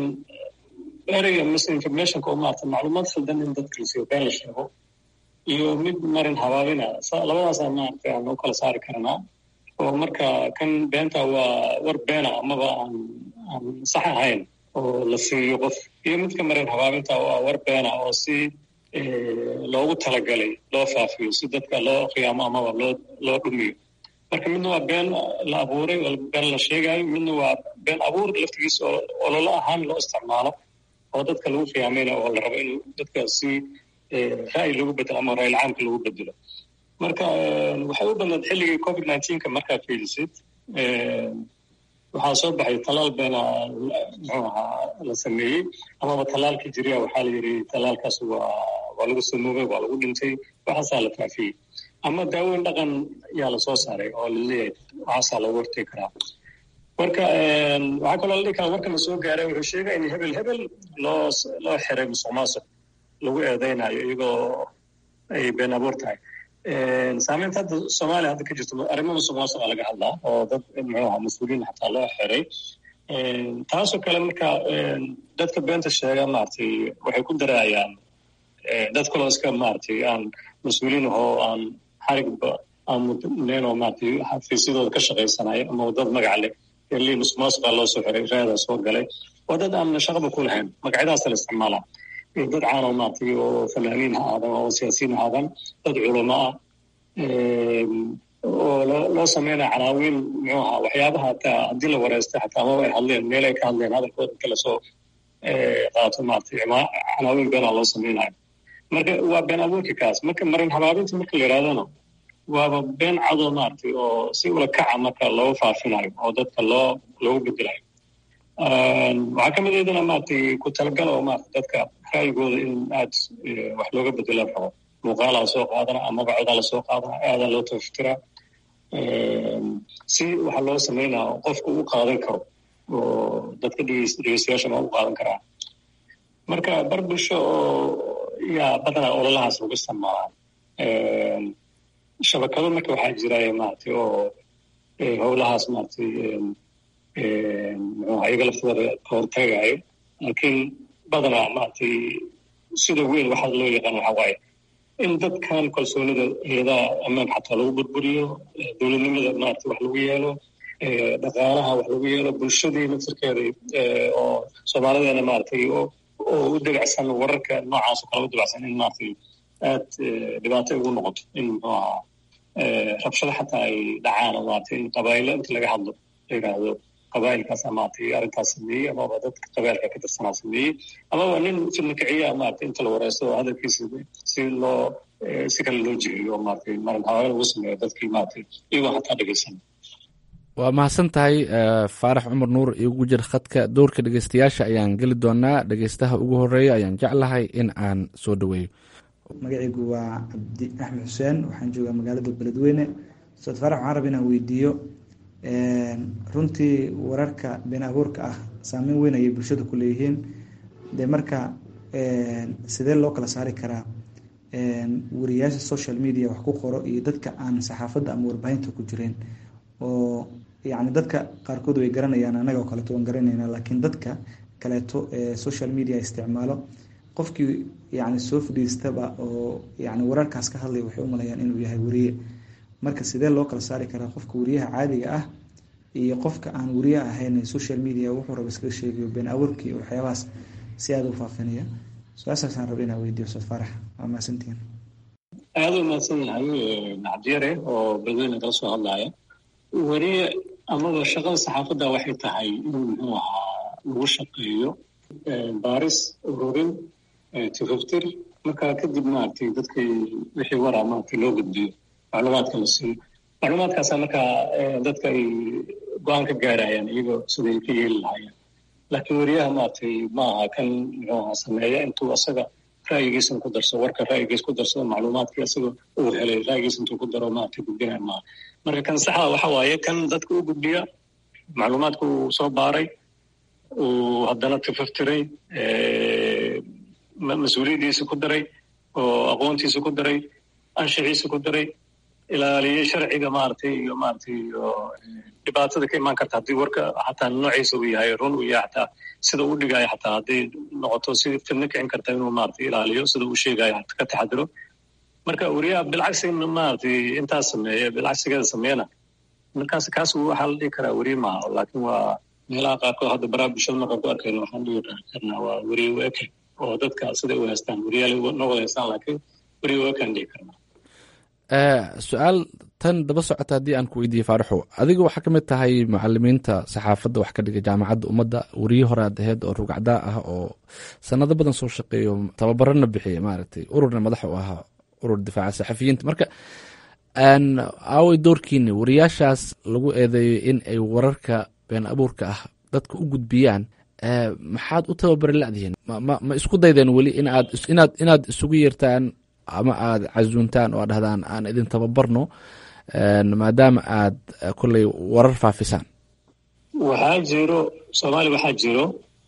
Speaker 3: ereyga misinformationka oo maarata macluumaad khaldan in dadka lasiiyo been la sheego iyo mid marin habaabina labadaasaa maaragtay aan u kala saari karnaa oo marka kan beenta waa war beena amaba aan aan sax ahayn oo la siiyo qof iyo midka marin habaabinta oo ah war beena oo si loogu talagalay loo faafiyo si dadka loo khiyaamo amaba loo loo dhumiyo marka midna waa been la abuuray oo been la sheegayo midna waa been abuur laftigiisa oo ololo ahaan loo isticmaalo oo dadka lagu khiyaamayna oo la rabo in dadka si ra'yi lagu bedelo ama ra'yil caamka lagu bedelo marka waxay u badnaed xilligii covid nineteenka markaa fiilisid waxaa soo baxay talaal beena muxuu ahaa la sameeyey amaba talaalkii jiriya waxaa la yidhi talaalkaas waa waa lagu samoobay waa lagu dhintay waxaasaa la faafiyey ama daaweyn dhaqan yaa lasoo saaray oo laleeyahay waxaasaa loogu hortegi karaa marka waxaa kaloo la dhihi karaa warka la soo gaaray wuxuu sheegay in hebel hebel loo loo xiray musuq maasuq lagu eedeynayo iyagoo ay been abuur tahay saameynta hadda soomaaliya hadda ka jirto arrimo musuq maasuqa laga hadlaa oo dad muxuu ahaa mas-uuliyiin xataa loo xiray taasoo kale marka dadka beenta sheega maaragtay waxay ku daraayaan dad kaloo iska maaragtay aan mas-uuliyiin ahoo aan xarigba aan mudnayn oo maaragtay xafiisyadooda ka shaqaysanaya ama dad magac leh eli musuq maasuqa loo soo xiray raadaa soo galay waa dad aan shaqaba ku lahayn magacyadaasa la isticmaalaa dad caanoo maaragtay oo fanaaniin ha aadan oo siyaasiyiin ha aadan dad culamo ah oo loo loo sameynaya canaawiin muxuu ahaa waxyaabaha hataa haddii la wareystay xataa amaba ay hadleen meel ay ka hadleen hadalkooda inta lasoo qaato maaragtay canaawiin beenaa loo sameynayo marka waa been abuurka kaas marka marin habaabinta marka la yidhahdana waaba been cadoo maaragtay oo si ula kaca marka loo faafinayo oo dadka loo loogu bedelayo waxaa ka mid aydana maaragtay ku talagal oo maarata dadka ra'yigooda in aad wax looga bedela rabo muuqaalaa lasoo qaadana amaba codaa lasoo qaadana aadaa loo taftiraa si waxa loo sameynaa qofku u qaadan karo oo dadka dhegeystayaasha ma u qaadan karaa marka bar bulsho oo yaa badanaa ololahaas lagu isticmaalaa shabakado marka waxaa jiraya maaragtay oo howlahaas maaragtay muxuu iyaga laftooda ka hortagayo laakiin badanaa maaragtay sida weyn waxaa loo yaqaan waxa waaye in dadkan kalsoonida hay-adaha ammaan xataa lagu burburiyo dowladnimada maaragtay wax lagu yeelo dhaqaalaha wax lagu yeelo bulshadii naftirkeeda oo soomaalideena maaragtay oo u debacsan wararka noocaas oo kale u debacsan in maaragtay aad dhibaato ugu noqoto in muxuu ahaa rabshado xataa ay dhacaan oo maaragtay in qabaa'ilo inta laga hadlo la yidhaahdo qabaa'ilkaasa maaragtay arrintaas sameeyey amaba dadka qabailka ka tirsanaa sameeyey amaba nin fidna kiciya maaragtay inta la wareysto oo hadalkiisa si loo si kale loo jihiyo oo maaragtay marin hawaaya lagu sameeyo dadkii maaragtay iyagoo hataa dhegeysan
Speaker 14: waa mahadsan tahay faarax cumar nuur igu jir khadka dowrka dhegeystayaasha ayaan geli doonaa dhegeystaha ugu horeeya ayaan jeclahay in aan soo dhaweeyo
Speaker 15: magacaygu waa cabdi axmed xuseen waxaan joogaa magaalada beledweyne ustaad faarax waxaan raba inaan weydiiyo runtii wararka been abuurka ah saameyn weyn ayay bulshada ku leeyihiin dee marka sidee loo kala saari karaa wariyaasha social media wax ku qoro iyo dadka aan saxaafadda ama warbaahinta ku jireen oo yacni dadka qaarkood way garanayaan annaga oo kaleeto waan garanayna laakiin dadka kaleeto ee social media isticmaalo qofkii yacni soo fadhiistaba oo yacni wararkaas ka hadlaya waxay u malayaan inuu yahay wariye marka sidee loo kala saari karaa qofka wariyaha caadiga ah iyo qofka aan wariye ahayn social media wuxuu raba iskaga sheegayo been abuurkii waxyaabahaas si aada u faafinaya su-aashaasaan raba inaa weydiyo ustaad faarax waa mahadsantihiin
Speaker 3: aada u mahadsan yahay cabdiyare oo beledweyne kala soo hadlaya weriye amaba shaqada saxaafadda waxay tahay inuu muxuu ahaa lagu shaqeeyo baaris ururin tifaftir marka kadib maaragtay dadkay wixii waraa maaragtay loo gudbiyo macluumaadka la siiyo macluumaadkaasa markaa dadka ay go-aan ka gaarayaan iyagoo siday ka yeeli lahaayeen laakiin weriyaha maaragtay ma aha kan muxuu ahaa sameeya intuu asaga ra'yigiisan ku darsado warka ra'yigiis ku darsado macluumaadkii asaga uu helay ra'yigiis intuu ku daro maaragtay gudbinaya maaha marka kan saxda waxa waaye kan dadka u gudbiya macluumaadka uu soo baaray uu haddana tifaftiray mas-uuliyaddiisa ku daray oo aqoontiisa ku daray anshixiisa ku daray ilaaliyey sharciga maaragtay iyo maaragtay iyo dhibaatada ka imaan karta haddii warka xataa noociisa uu yahay run uu yahay xataa sida uu dhigayo xataa hadday noqoto si fidno kicin karta inuu maaragtay ilaaliyo sida uu sheegayo ka taxadiro marka weriyaha bilcagsiga maaragtay intaas sameeya bilcagsigeeda sameeyana markaas kaas waxaa la dhihi karaa weri maaha laakiin waa meelaha qaarkood hadda baraha bulshada markaan ku arkayno waxaan dhihi karnaa waa weri weke oo dadka siday u haystaan weriyaal noo wada haystaan laakiin weri wekaan dhihi karnaa
Speaker 14: su-aal tan daba socota haddii aan ku weydiiye faaraxo adiga waxaa ka mid tahay macalimiinta saxaafadda wax ka dhiga jaamacadda ummadda weriye hore aad aheyd oo rugacdaa ah oo sanado badan soo shaqeeyo tababarana bixiya maaragtay ururna madax u ahaa urur difaaca saxafiyiinta marka aaway doorkiini wariyaashaas lagu eedeeyo in ay wararka been abuurka ah dadka u gudbiyaan maxaad u tababari ladihiin ma isku daydeen weli inaad inaad isugu yeertaan ama aad casuuntaan oo aad dhahdaan aan idin tababarno maadaama aad kolley warar faafisaan
Speaker 3: waxaa jiro soomaaliya waxaa jiro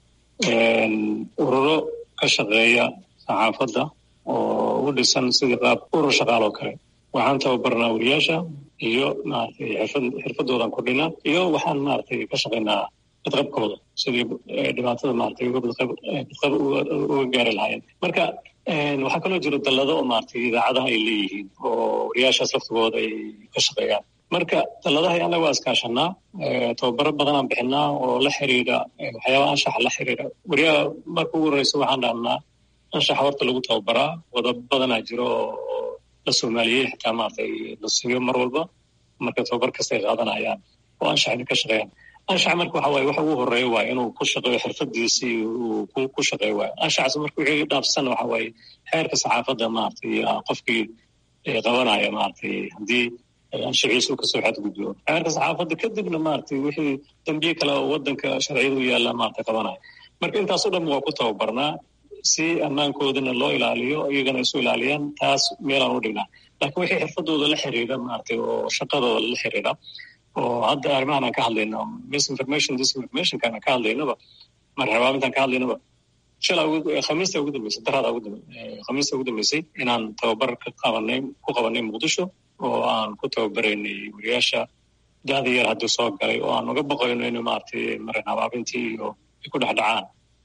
Speaker 3: ururo ka shaqeeya saxaafadda oo u dhisan sidii qaab urur shaqaal oo kale waxaan tababarnaa wariyaasha iyo maaragtay xirfad xirfadoodan kordhinaa iyo waxaan maaragtay ka shaqaynaa badqabkooda sidii dhibaatada maaragtay uga badqab badqab uga gaari lahaayeen marka waxaa kaloo jiro dallado oo maaragtay idaacadaha ay leeyihiin oo wariyaashaas laftigooda ay ka shaqeeyaan marka dalladaha annaga waa iskaashanaa tababaro badanaan bixinaa oo la xiriira waxyaaba anshaxa la xiriira wariyaha marka ugu horreysa waxaan dhahnaa anshaxa horta lagu tababaraa wadab badanaa jiro oo la soomaaliyey xitaa maaragtay la siiyo mar walba marka tababar kastay qaadanayaan oo anshaxna ka shaqeeyaan anshax marka waxa waaye waxa ugu horeeya waa inuu ku shaqeeyo xirfadiisii uu ku shaqeeyo waayo anshaxaas marka wixii dhaafsan waxa waaye xeerka saxaafadda maaragtay qofkii qabanaya maaragtay haddii anshaxiisu kasoo xadgudbo xeerka saxaafadda kadibna maaragtay wixii dambiye kale oo wadanka sharciyadu yaalla maaragtay qabanaya marka intaasoo dhan waa ku tababarnaa si ammaankoodana loo ilaaliyo iyagana isu ilaaliyaan taas meelaan u dhignaa laakiin wixii xirfadooda la xiriira maaragtay oo shaqadooda la xiriira oo hadda arrimahan aan ka hadlayno misinformation disinformationkaan aan ka hadlaynaba marxabaamintaan ka hadlaynaba shala khamiista ugu dambeysay daraada ugu khamiista ugu dambeysay inaan tababar ka qabanay ku qabanay muqdisho oo aan ku tababaraynay wariyaasha da'da yar haddii soo galay oo aan uga baqayno in maaragtay marin habaabintii iyo ay ku dhex dhacaan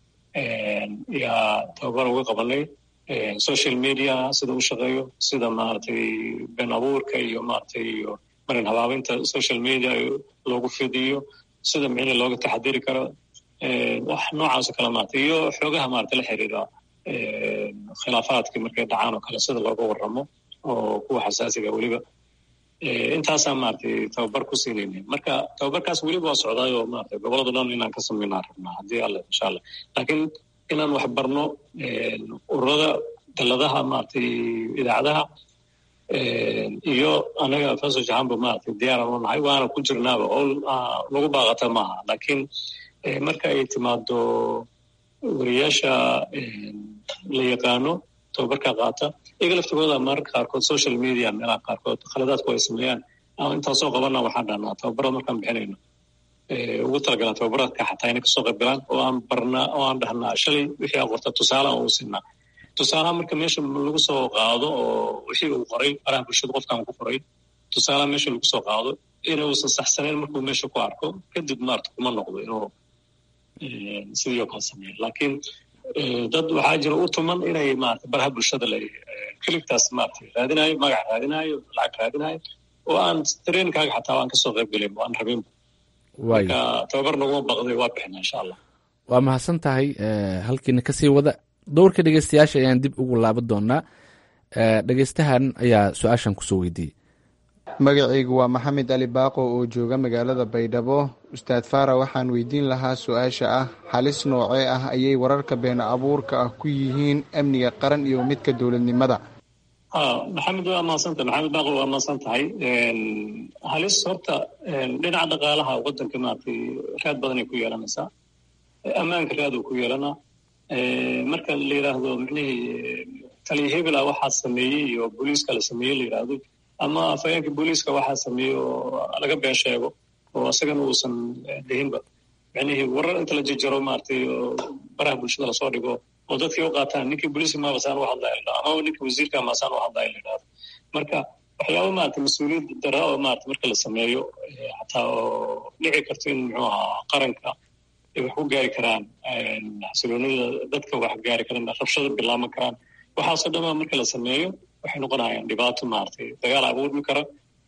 Speaker 3: yaa tababar uga qabanay social media sida u shaqeeyo sida maaragtay been abuurka iyo maaragtay iyo marin habaabinta social media loogu fidiyo sida micni looga taxadiri karo wax noocaas oo kale maarata iyo xoogaha maarata la xiriira khilaafaadkii markay dhacaan oo kale sida looga warramo oo kuwa xasaasiga weliba intaasaan maaragtay tababar ku siinayna marka tababarkaas weliba waa socdaayoo maarata gobolada dhan inaan ka samaynaa rabnaa haddii alle insha allah laakiin inaan wax barno ururada daladaha maaragtay idaacadaha iyo anaga faso jahanba maaragtay diyaaran u nahay waana ku jirnaaba oo lagu baaqata maaha laakiin marka ay timaado wariyaasha la yaqaano tababarka qaata iyaga laftigooda mararka qaarkood social media meelaha qaarkood khaladaadku ay sameeyaan intaasoo qabana waxaan dhahnaa tababarada markaan bixinayno ugu talagalaan tababaradka xataa inay kasoo qayb galaan oo aan barnaa oo aan dhahnaa shalay wixii aan qorta tusaale aan u siinaa tusaalaha marka meesha lagu soo qaado oo wixii uu qoray baraha bulshada qofkaan ku qoray tusaalaha meesha lagu soo qaado inuusan saxsanayn markuu meesha ku arko kadib maarata kuma noqdo inuu sidii oo kale sameeyo laakiin dad waxaa jira u tuman inay maarata baraha bulshada la keligtaas maarata raadinayo magac raadinayo lacag raadinayo oo aan trainkaaga xataa aan kasoo qayb gelin aan rabin marka tababar naguma baqday waa bixina insha allah
Speaker 14: waa mahadsan tahay halkiina kasii wada dowrka dhegeystayaasha ayaan dib ugu laaban doonaa dhegeystahan ayaa su-aashan kusoo weydiiyey
Speaker 16: magacaygu waa maxamed ali baaqo oo jooga magaalada baydhabo ustaad faara waxaan weydiin lahaa su-aasha ah halis noocee ah ayay wararka been abuurka ah ku yihiin amniga qaran iyo midka dowladnimada
Speaker 3: maxamed waa maadsantahay maxamed baaqo waa maadsan tahay halis horta dhinaca dhaqaalaha wadanka maaragtay raad badan ay ku yeelanaysaa ammaanka raad uu ku yeelanaa marka la yidhaahdo micnihii taliya hebela waxaa sameeyey iyo booliiska la sameeyey la yidhaahdo ama afhayeenka booliiska waxaa sameeyey oo laga been sheego oo isagana uusan dhihinba micnihii warar inta la jejaro maaragtay oo baraha bulshada lasoo dhigo oo dadkii u qaataan ninkii booliiska maabasaan u hadlaya la ama ninkii wasiirka maasaan u hadlaya la yidhahdo marka waxyaaba maarata mas-uuliyad dara oo maarata marka la sameeyo xataa oo dhici karto in muxuu ahaa qaranka ay wax ku gaari karaan xasiloonida dadka wax gaari karaan rabshado bilaaban karaan waxaasoo dhanba marka la sameeyo waxay noqonayaan dhibaato maaragtay dagaal abuurmi kara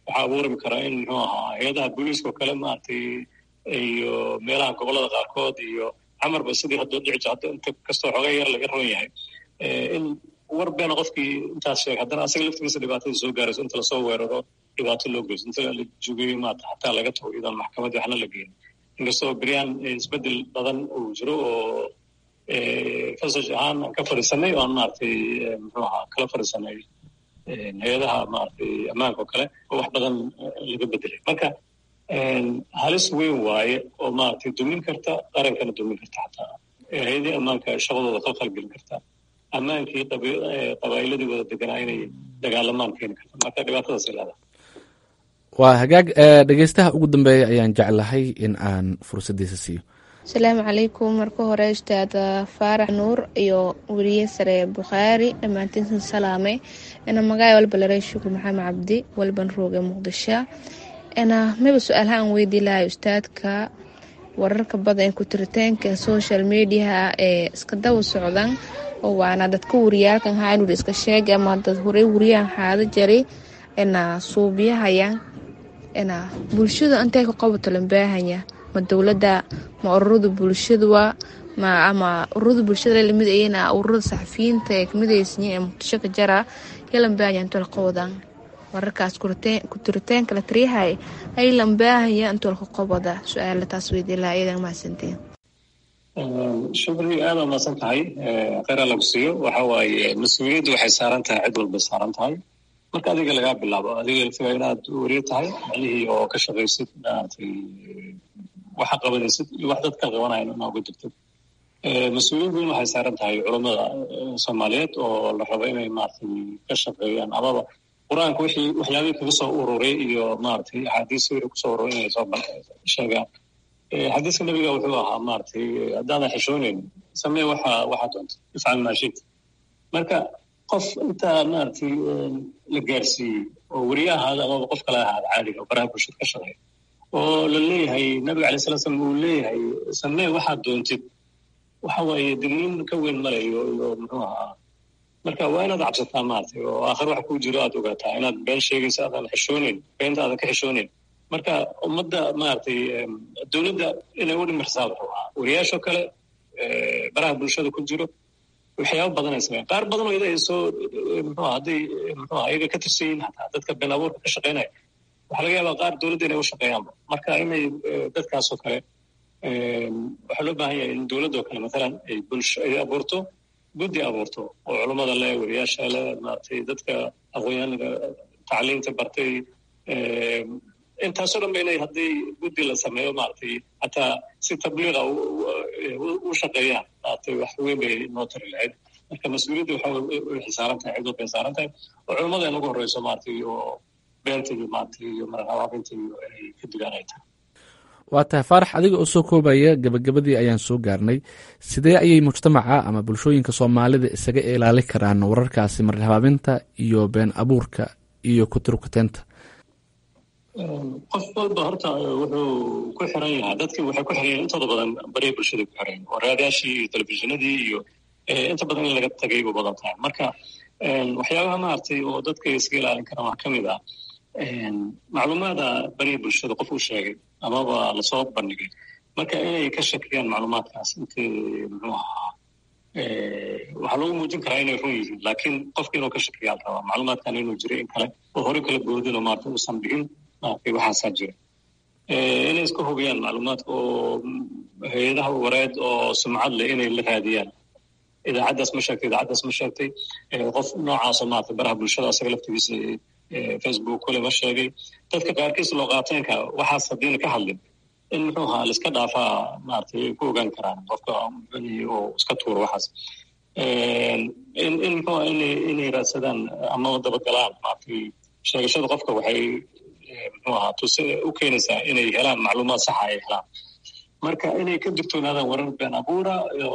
Speaker 3: waxaa abuurmi karaa in muxuu ahaa hay-adaha booliiska oo kale maaragtay iyo meelaha gobollada qaarkood iyo camarba sidii hadda dhici jir hadda inta kastoo xoogaa yar laga roon yahay in war beena qofkii intaas sheegay haddana asaga laftigiisa dhibaatada soo gaarayso inta lasoo weeraro dhibaato loo geyso inta la jogeeyo maata xataa laga tago iyadoon maxkamadii waxna la geyn inkastoo beryaan isbedel badan uu jiro oo fasaj ahaan aan ka fadhiisanay oo aan maaragtay muxuu ahaa kala fadhiisanay hay-adaha maaragtay ammaanka oo kale oo wax badan laga bedelay marka halis weyn waaye oo maaragtay dumin karta qarankana dumin karta xataa hay-adii ammaanka shaqadooda khalkhal gelin karta ammaankii qabaa'iladii wada deganaa inay dagaalamaan keeni karta marka dhibaatadaas leedahay
Speaker 14: waa hagaag dhegeystaha ugu dambeeya ayaan jeclahay in aan fursaddiisa siiyo
Speaker 17: asalaamu calaykum marka hore ustaad faarax nuur iyo weriye sare bukhaari dhammaantiinsan salaamay ina magaay walba laray shukur maxamed cabdi walban rooge muqdisho ina miba su-aalaha aan weydii lahay ustaadka wararka badan ee kutiritaanka social mediaha ee iska daba socdan oo waana dadka wariyaalkan haanur iska sheegay ama dad horey wariyahan haada jaray ina suubiyahayan ina bulshada intay ka qabato lambaahanya ma dowladda ma ururada bulshadua ma ama ururada bulshada lamid ayana ururada saxafiyiinta ee kamidaysanyiin ee muqdisho ka jara ya lambaahanya intoo la qawadaan wararkaas kutiritaanka la tariyahay ay lambaahaya intoo laka qabada su-aala taas weydii laha iyadan mahadsantiin
Speaker 3: shukri aada umaasan tahay kheyr lagu siiyo waxa waaye mas-uuliyaddu waxay saaran tahay cid walbay saaran tahay marka adiga lagaa bilaabo adiga laftiga inaad weriye tahay macnihii oo ka shaqaysid maaragtay waxa qabanaysid iyo wax dadka qabanayan inaa uga jirtid mas-uuliyad weyn waxay saaran tahay culammada soomaaliyeed oo la rabo inay maaragtay ka shaqeeyaan amaba qur-aanka wixii waxyaabihii kaga soo ururay iyo maaragtay axaadiis wixii kusoo ururay inay soo sheegaan xadiiska nabiga wuxuu ahaa maaragtay haddaadan xishooneyn samee waxa waxa doonta ifcal maa shita marka qof intaa maaragtay la gaarsiiyey oo weriye ahaada amaba qof kale ahaada caadiga oo baraha bulshada ka shaqeeya oo la leeyahay nabiga alay sala slam uu leeyahay samee waxaad doontid waxa waaye digniin ka weyn malayo iyo muxuu ahaa marka waa inaad cabsataa maaragtay oo aakhir wax kuu jiro aad ogaataa inaad been sheegaysa aadan xishooneyn beenta aadan ka xishooneyn marka ummadda maaragtay dowladda inay u dhimirsaa wuxuu ahaa wariyaashoo kale baraha bulshada ku jiro waxyaaba badan ay sameeyaan qaar badan oo ida ay soo muxuu hadday muxuu ayaga ka tirsan yihiin hataa dadka been abuurka ka shaqeynaya waxaa laga yaabaa qaar dowladda inay u shaqeeyaanba marka inay dadkaasoo kale waxaa loo baahan yahay in dowladdoo kale mathalan ay bulsho ay abuurto guddi abuurto oo culummada leh wariyaasha leh maaragtay dadka aqoonyahanka tacliinta bartay intaasoo dhan ba inay haddii guddi la sameeyo maaragtay hataa si tabliiqa u shaqeeyaan maaragtay wax weyn bay noo tari lahayd marka mas-uuliyadda waxa waxay saaran tahay cid walbay saaran tahay oo culummada in ugu horreyso maaragtay iyo beenta iyo maaragtay iyo marhabaabinta iyo inay ka digaan ay tahay
Speaker 14: waa tahay faarax adiga oo soo koobaya gabagabadii ayaan soo gaarnay sidee ayay mujtamaca ama bulshooyinka soomaalida isaga ilaali karaan wararkaasi marhabaabinta iyo been abuurka iyo kuturkuteenta
Speaker 3: qof walba horta wuxuu ku xiran yahaa dadkii waxay ku xiran yahin intooda badan bariya bulshada ku xiran oo raadaashii iyo telefishinadii iyo inta badan in laga tagay bu badan tahay marka waxyaabaha maaragtay oo dadka iska ilaalin karaan wax ka mid ah macluumaada bariya bulshada qof uu sheegay amaba lasoo bandhigay marka inay ka shakiyaan macluumaadkaas intay muxuu ahaa waxaa lagu muujin karaa inay run yihiin laakiin qofka inuu ka shakiyaa rabaa macluumaadkan inuu jiray in kale oo hore kala boodin oo maarata uusan dhigin maaragtay waxaasaa jira inay iska hubiyaan macluumaadka oo hay-adaha wareed oo sumcad leh inay la raadiyaan idaacaddaas ma sheegtay idaacaddaas ma sheegtay qof noocaasoo maarata baraha bulshada asaga laftigiisa facebook kule ma sheegay dadka qaarkiis loo qaateenka waxaas haddiina ka hadlin in muxuu ahaa laiska dhaafaa maaragtay ku ogaan karaan qofka oo iska tuuro waxaas in in muxuu inay inay raadsadaan ama dabagalaan maaragtay sheegashada qofka waxay muxuu ahaa tuse u keenaysaa inay helaan macluumaad saxa ay helaan marka inay ka digtoonaadaan warar been abuura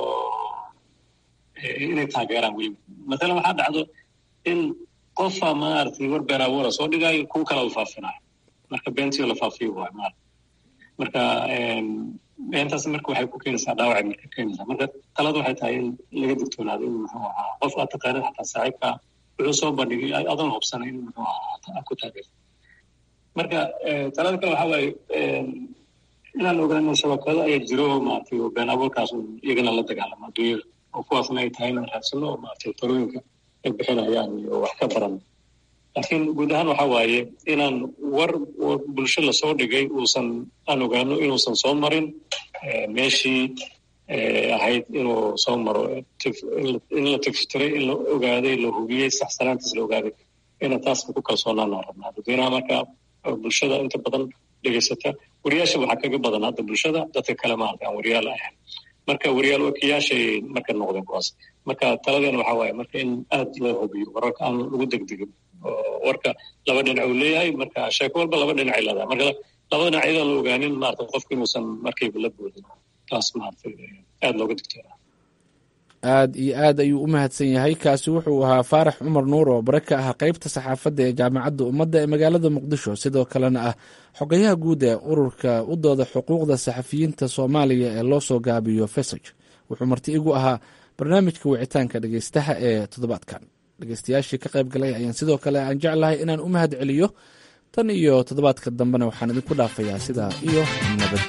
Speaker 3: inay taageeraan weliba mathalan waxaa dhacdo in qofa maaragtay war been abuura soo dhigaayo kuwa kala u faafinayo marka beentiyo la faafiyo waay maarata marka beentaas marka waxay ku keenaysaa dhaawacay marka keenaysaa marka talada waxay tahay in laga digtoonaado in muxuu ahaa qof aad taqaanid xataa saaxiibka wuxuu soo bandhigay adoon hubsanay in muxuu ahaa ku taageerto marka talada kale waxaa waaye inaan ogaano shabakado ayaa jiro maaragtay oo been abuurkaas iyagana la dagaalamo adduunyada oo kuwaasna ay tahay inaan raadsano oo maaragtay talooyinka ay bixinayaan iyo wax ka baran laakiin guud ahaan waxaa waaye inaan war bulsho lasoo dhigay uusan aan ogaano inuusan soo marin meeshii ahayd inuu soo maro in la tiftiray in la ogaaday la hubiyey saxsanaantiis la ogaaday ina taasna ku kalsoonaanaan rabnaa dadweynaha marka bulshada inta badan dhegaysata wariyaasha waxaa kaga badan hadda bulshada dadka kale maarata aan wariyaal ahayn marka wariyaal wakiyaashay marka noqdeen kuwaas marka taladeena waxaa waaye marka in aad loo hubiyo wararka aan lagu degdegin warka laba dhinac uu leeyahay marka sheeko walba laba dhinacay leedahay marka laba dhinac iyadaan la ogaanin maarata qofku inuusan markayba la boodin taas maarata aad looga digtoonaa
Speaker 14: aad iyo aad ayuu u mahadsan yahay kaasi wuxuu ahaa faarax cumar nuur oo bare ka ah qeybta saxaafadda ee jaamacadda ummadda ee magaalada muqdisho sidoo kalena ah xogayaha guud ee ururka u dooda xuquuqda saxafiyiinta soomaaliya ee loo soo gaabiyo fesaj wuxuu marti igu ahaa barnaamijka wicitaanka dhegeystaha ee toddobaadkan dhegeystayaashii ka qayb galay ayaan sidoo kale aan jeclahay inaan u mahad celiyo tan iyo toddobaadka dambena waxaan idinku dhaafayaa sidaa iyo nabad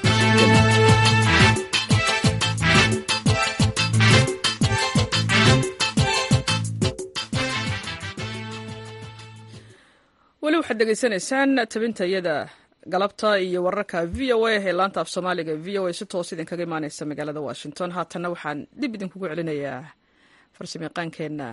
Speaker 1: weli waxaad degeysanaysaan tabinta iyada galabta iyo wararka v o a ee laanta af soomaaliga v o a si toos idinkaga imaaneysa magaalada washington haatanna waxaan dib idinkugu celinayaa farsamayaqaankeenna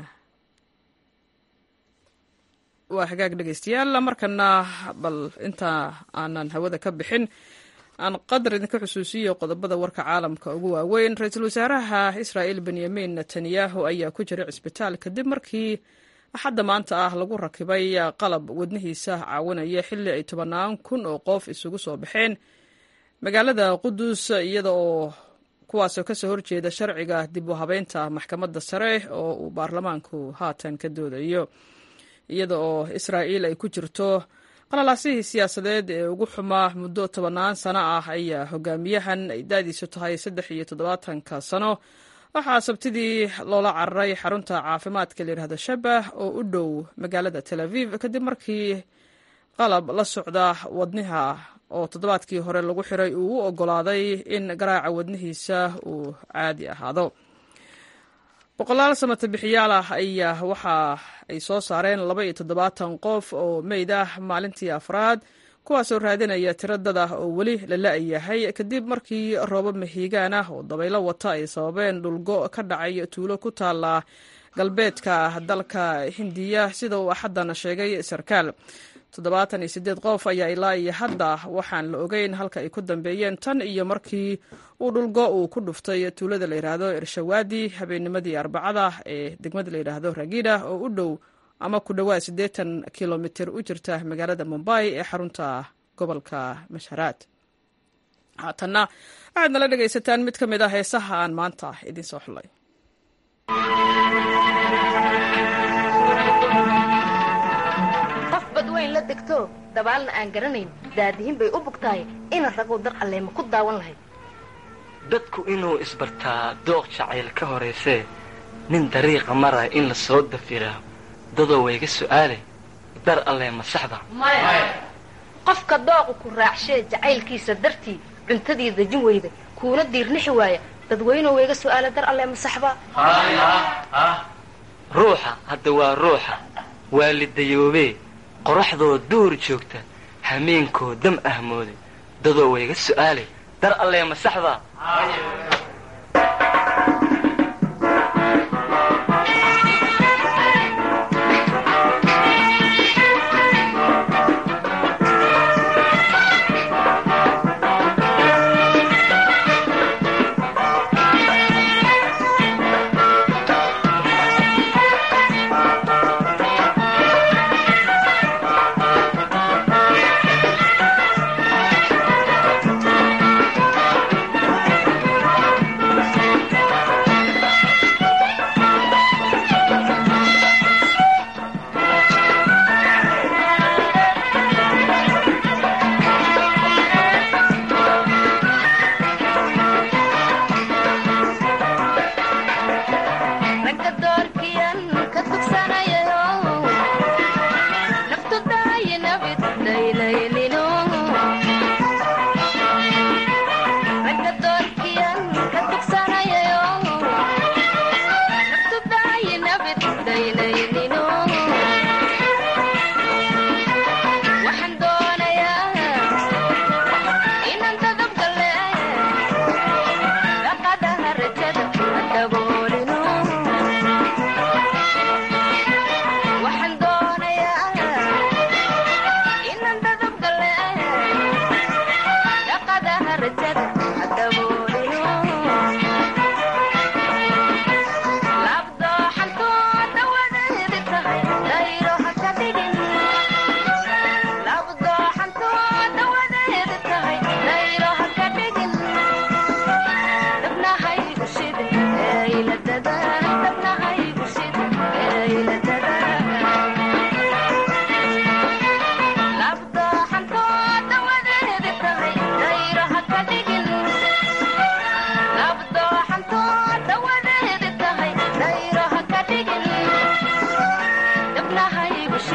Speaker 1: waa hagaag dhegeystayaal markana bal inta aanan hawada ka bixin aan qadar idinka xusuusiyo qodobada warka caalamka ugu waaweyn ra-iisul wasaaraha israa'il benyamin netanyahu ayaa ku jiray cisbitaal kadib markii axadda maanta ah lagu rakibay qalab wadnihiisa caawinaya xilli ay tobannaan kun oo qof isugu soo baxeen magaalada qudus iyada oo kuwaasoo kasoo horjeeda sharciga dib u habeynta maxkamadda sare oo uu baarlamaanku haatan ka doodayo iyada oo israa'iil ay ku jirto qalalaasihii siyaasadeed ee ugu xumaa muddo tobannaan sano ah ayaa hogaamiyahan ay daadiisu tahay saddex iyo toddobaatanka sano waxaa sabtidii loola cararay xarunta caafimaadka layidhahdo shabah oo u dhow magaalada tel aviv kadib markii qalab la socda wadniha oo toddobaadkii hore lagu xiray uu u ogolaaday in garaaca wadnihiisa uu caadi ahaado boqolaal samata bixiyaal ah ayaa waxa ay soo saareen laba iyo toddobaatan qof oo meyd ah maalintii afraad kuwaasoo raadinaya tiro dad ah oo weli la la-yahay kadib markii roobab mahiigaan ah oo dabaylo wata ay sababeen dhulgo ka dhacay tuulo ku taala galbeedka dalka hindiya sida uu axaddan sheegay sarkaal toddobaatan iyo siddeed qof ayaa ilaa iyo hadda waxaan la ogeyn halka ay ku dambeeyeen tan iyo markii uu dhulgo uu ku dhuftay tuulada la yidhaahdo irshawaadi habeennimadii arbacada ee degmada la yidhaahdo ragida oo u dhow ama ku dhowaad siddeetan kilomitir u jirta magaalada mumbai ee xarunta gobolka masharaad haatanna waxaad nala dhegaysataan mid ka mid ah heesaha aan maanta idiin soo xulay
Speaker 18: qof badweyn la degto dabaalna aan garanayn daadihin bay u bugtahay ina raguu dar alleema ku daawan lahayd
Speaker 19: dadku inuu isbartaa dooq jacayl ka horaysee nin dariiqa maraya in la soo dafiraa dadoo wayga su'aale dar allee ma saxda
Speaker 18: qofka dooqu ku raacshee jacaylkiisa dartii cuntadii dejin weyda kuuna diirnixi waaya dadweynuhu wayga su'aale dar allee ma saxba
Speaker 19: ruuxa hadda waa ruuxa waalidayoobee qoraxdoo duur joogta hameenkoo dam ahmoode dadoo wayga su'aale dar allee ma saxda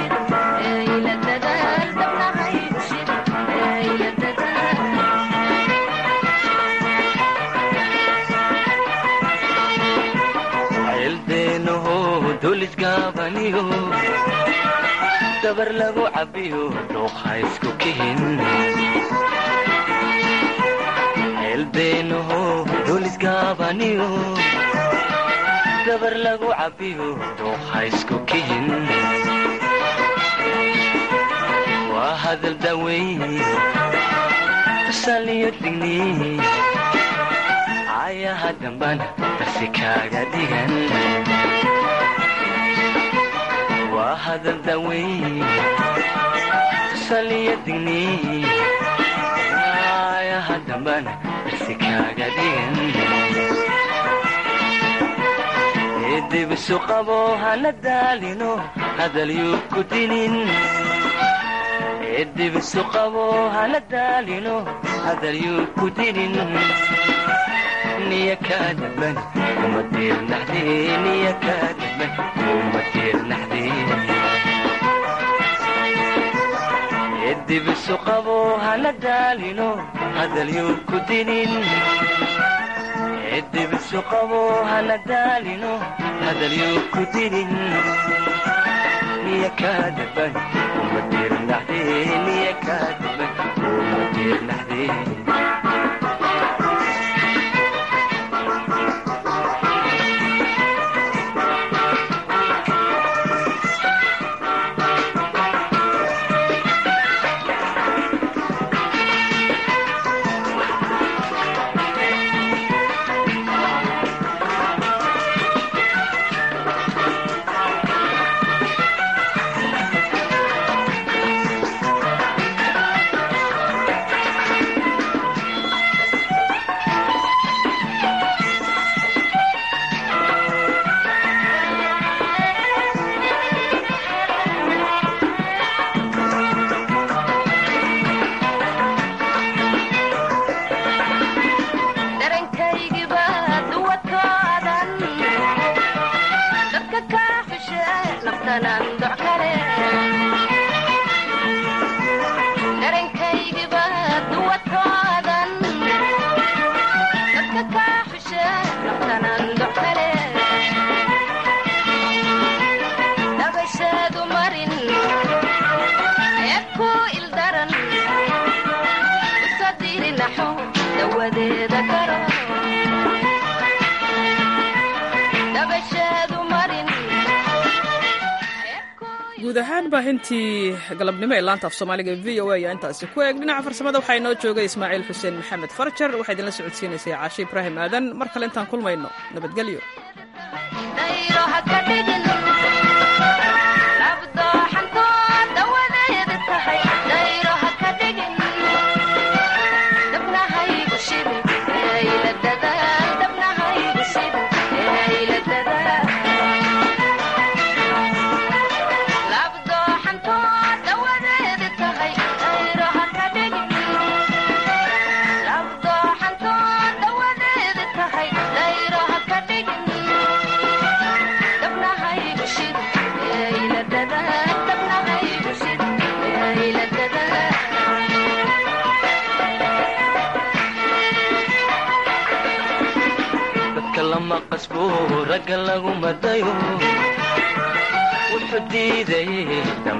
Speaker 19: ceeldeenaho dulisgaabaniyo dabar lagu cabiyo dhuuqa isku kihin ceeldeenaho dulisgaabaniyo dabar lagu cabiyo dhuuqa isku kihin waa hadal daweyn tusaliyo digni ayaha dambana darsi kaaga dhigan waa hadal daweyn tusaliyo digni ayaha dambana darsi kaaga dhigan eedibisu qabo hana daalino hadalyuu ku dinin eedibisu qabo hana daalino hadalyuu ku dinin niya kaadaban kuma diirnaxdee niya kaadaban kuma diirnaxdee eedibisu qabo hana daalino hadalyuu ku dinin eedibisu qabo hana daalino hadalyuu ku dinin niya kaadaban kuma diirnaxdee niya kaadaban kuma diirnaxdee
Speaker 1: guud ahaan baahintii galabnimo ee laanta af soomaaliga v o a ayaa intaasi ku eeg dhinaca farsamada waxaa inoo joogay ismaaciil xuseen maxamed farjar waxaa idinla socodsiinaysay caashe ibraahim aadan mar kale intaan kulmayno nabadgelyo
Speaker 19: ragga lagu madayo wuxuu diidayay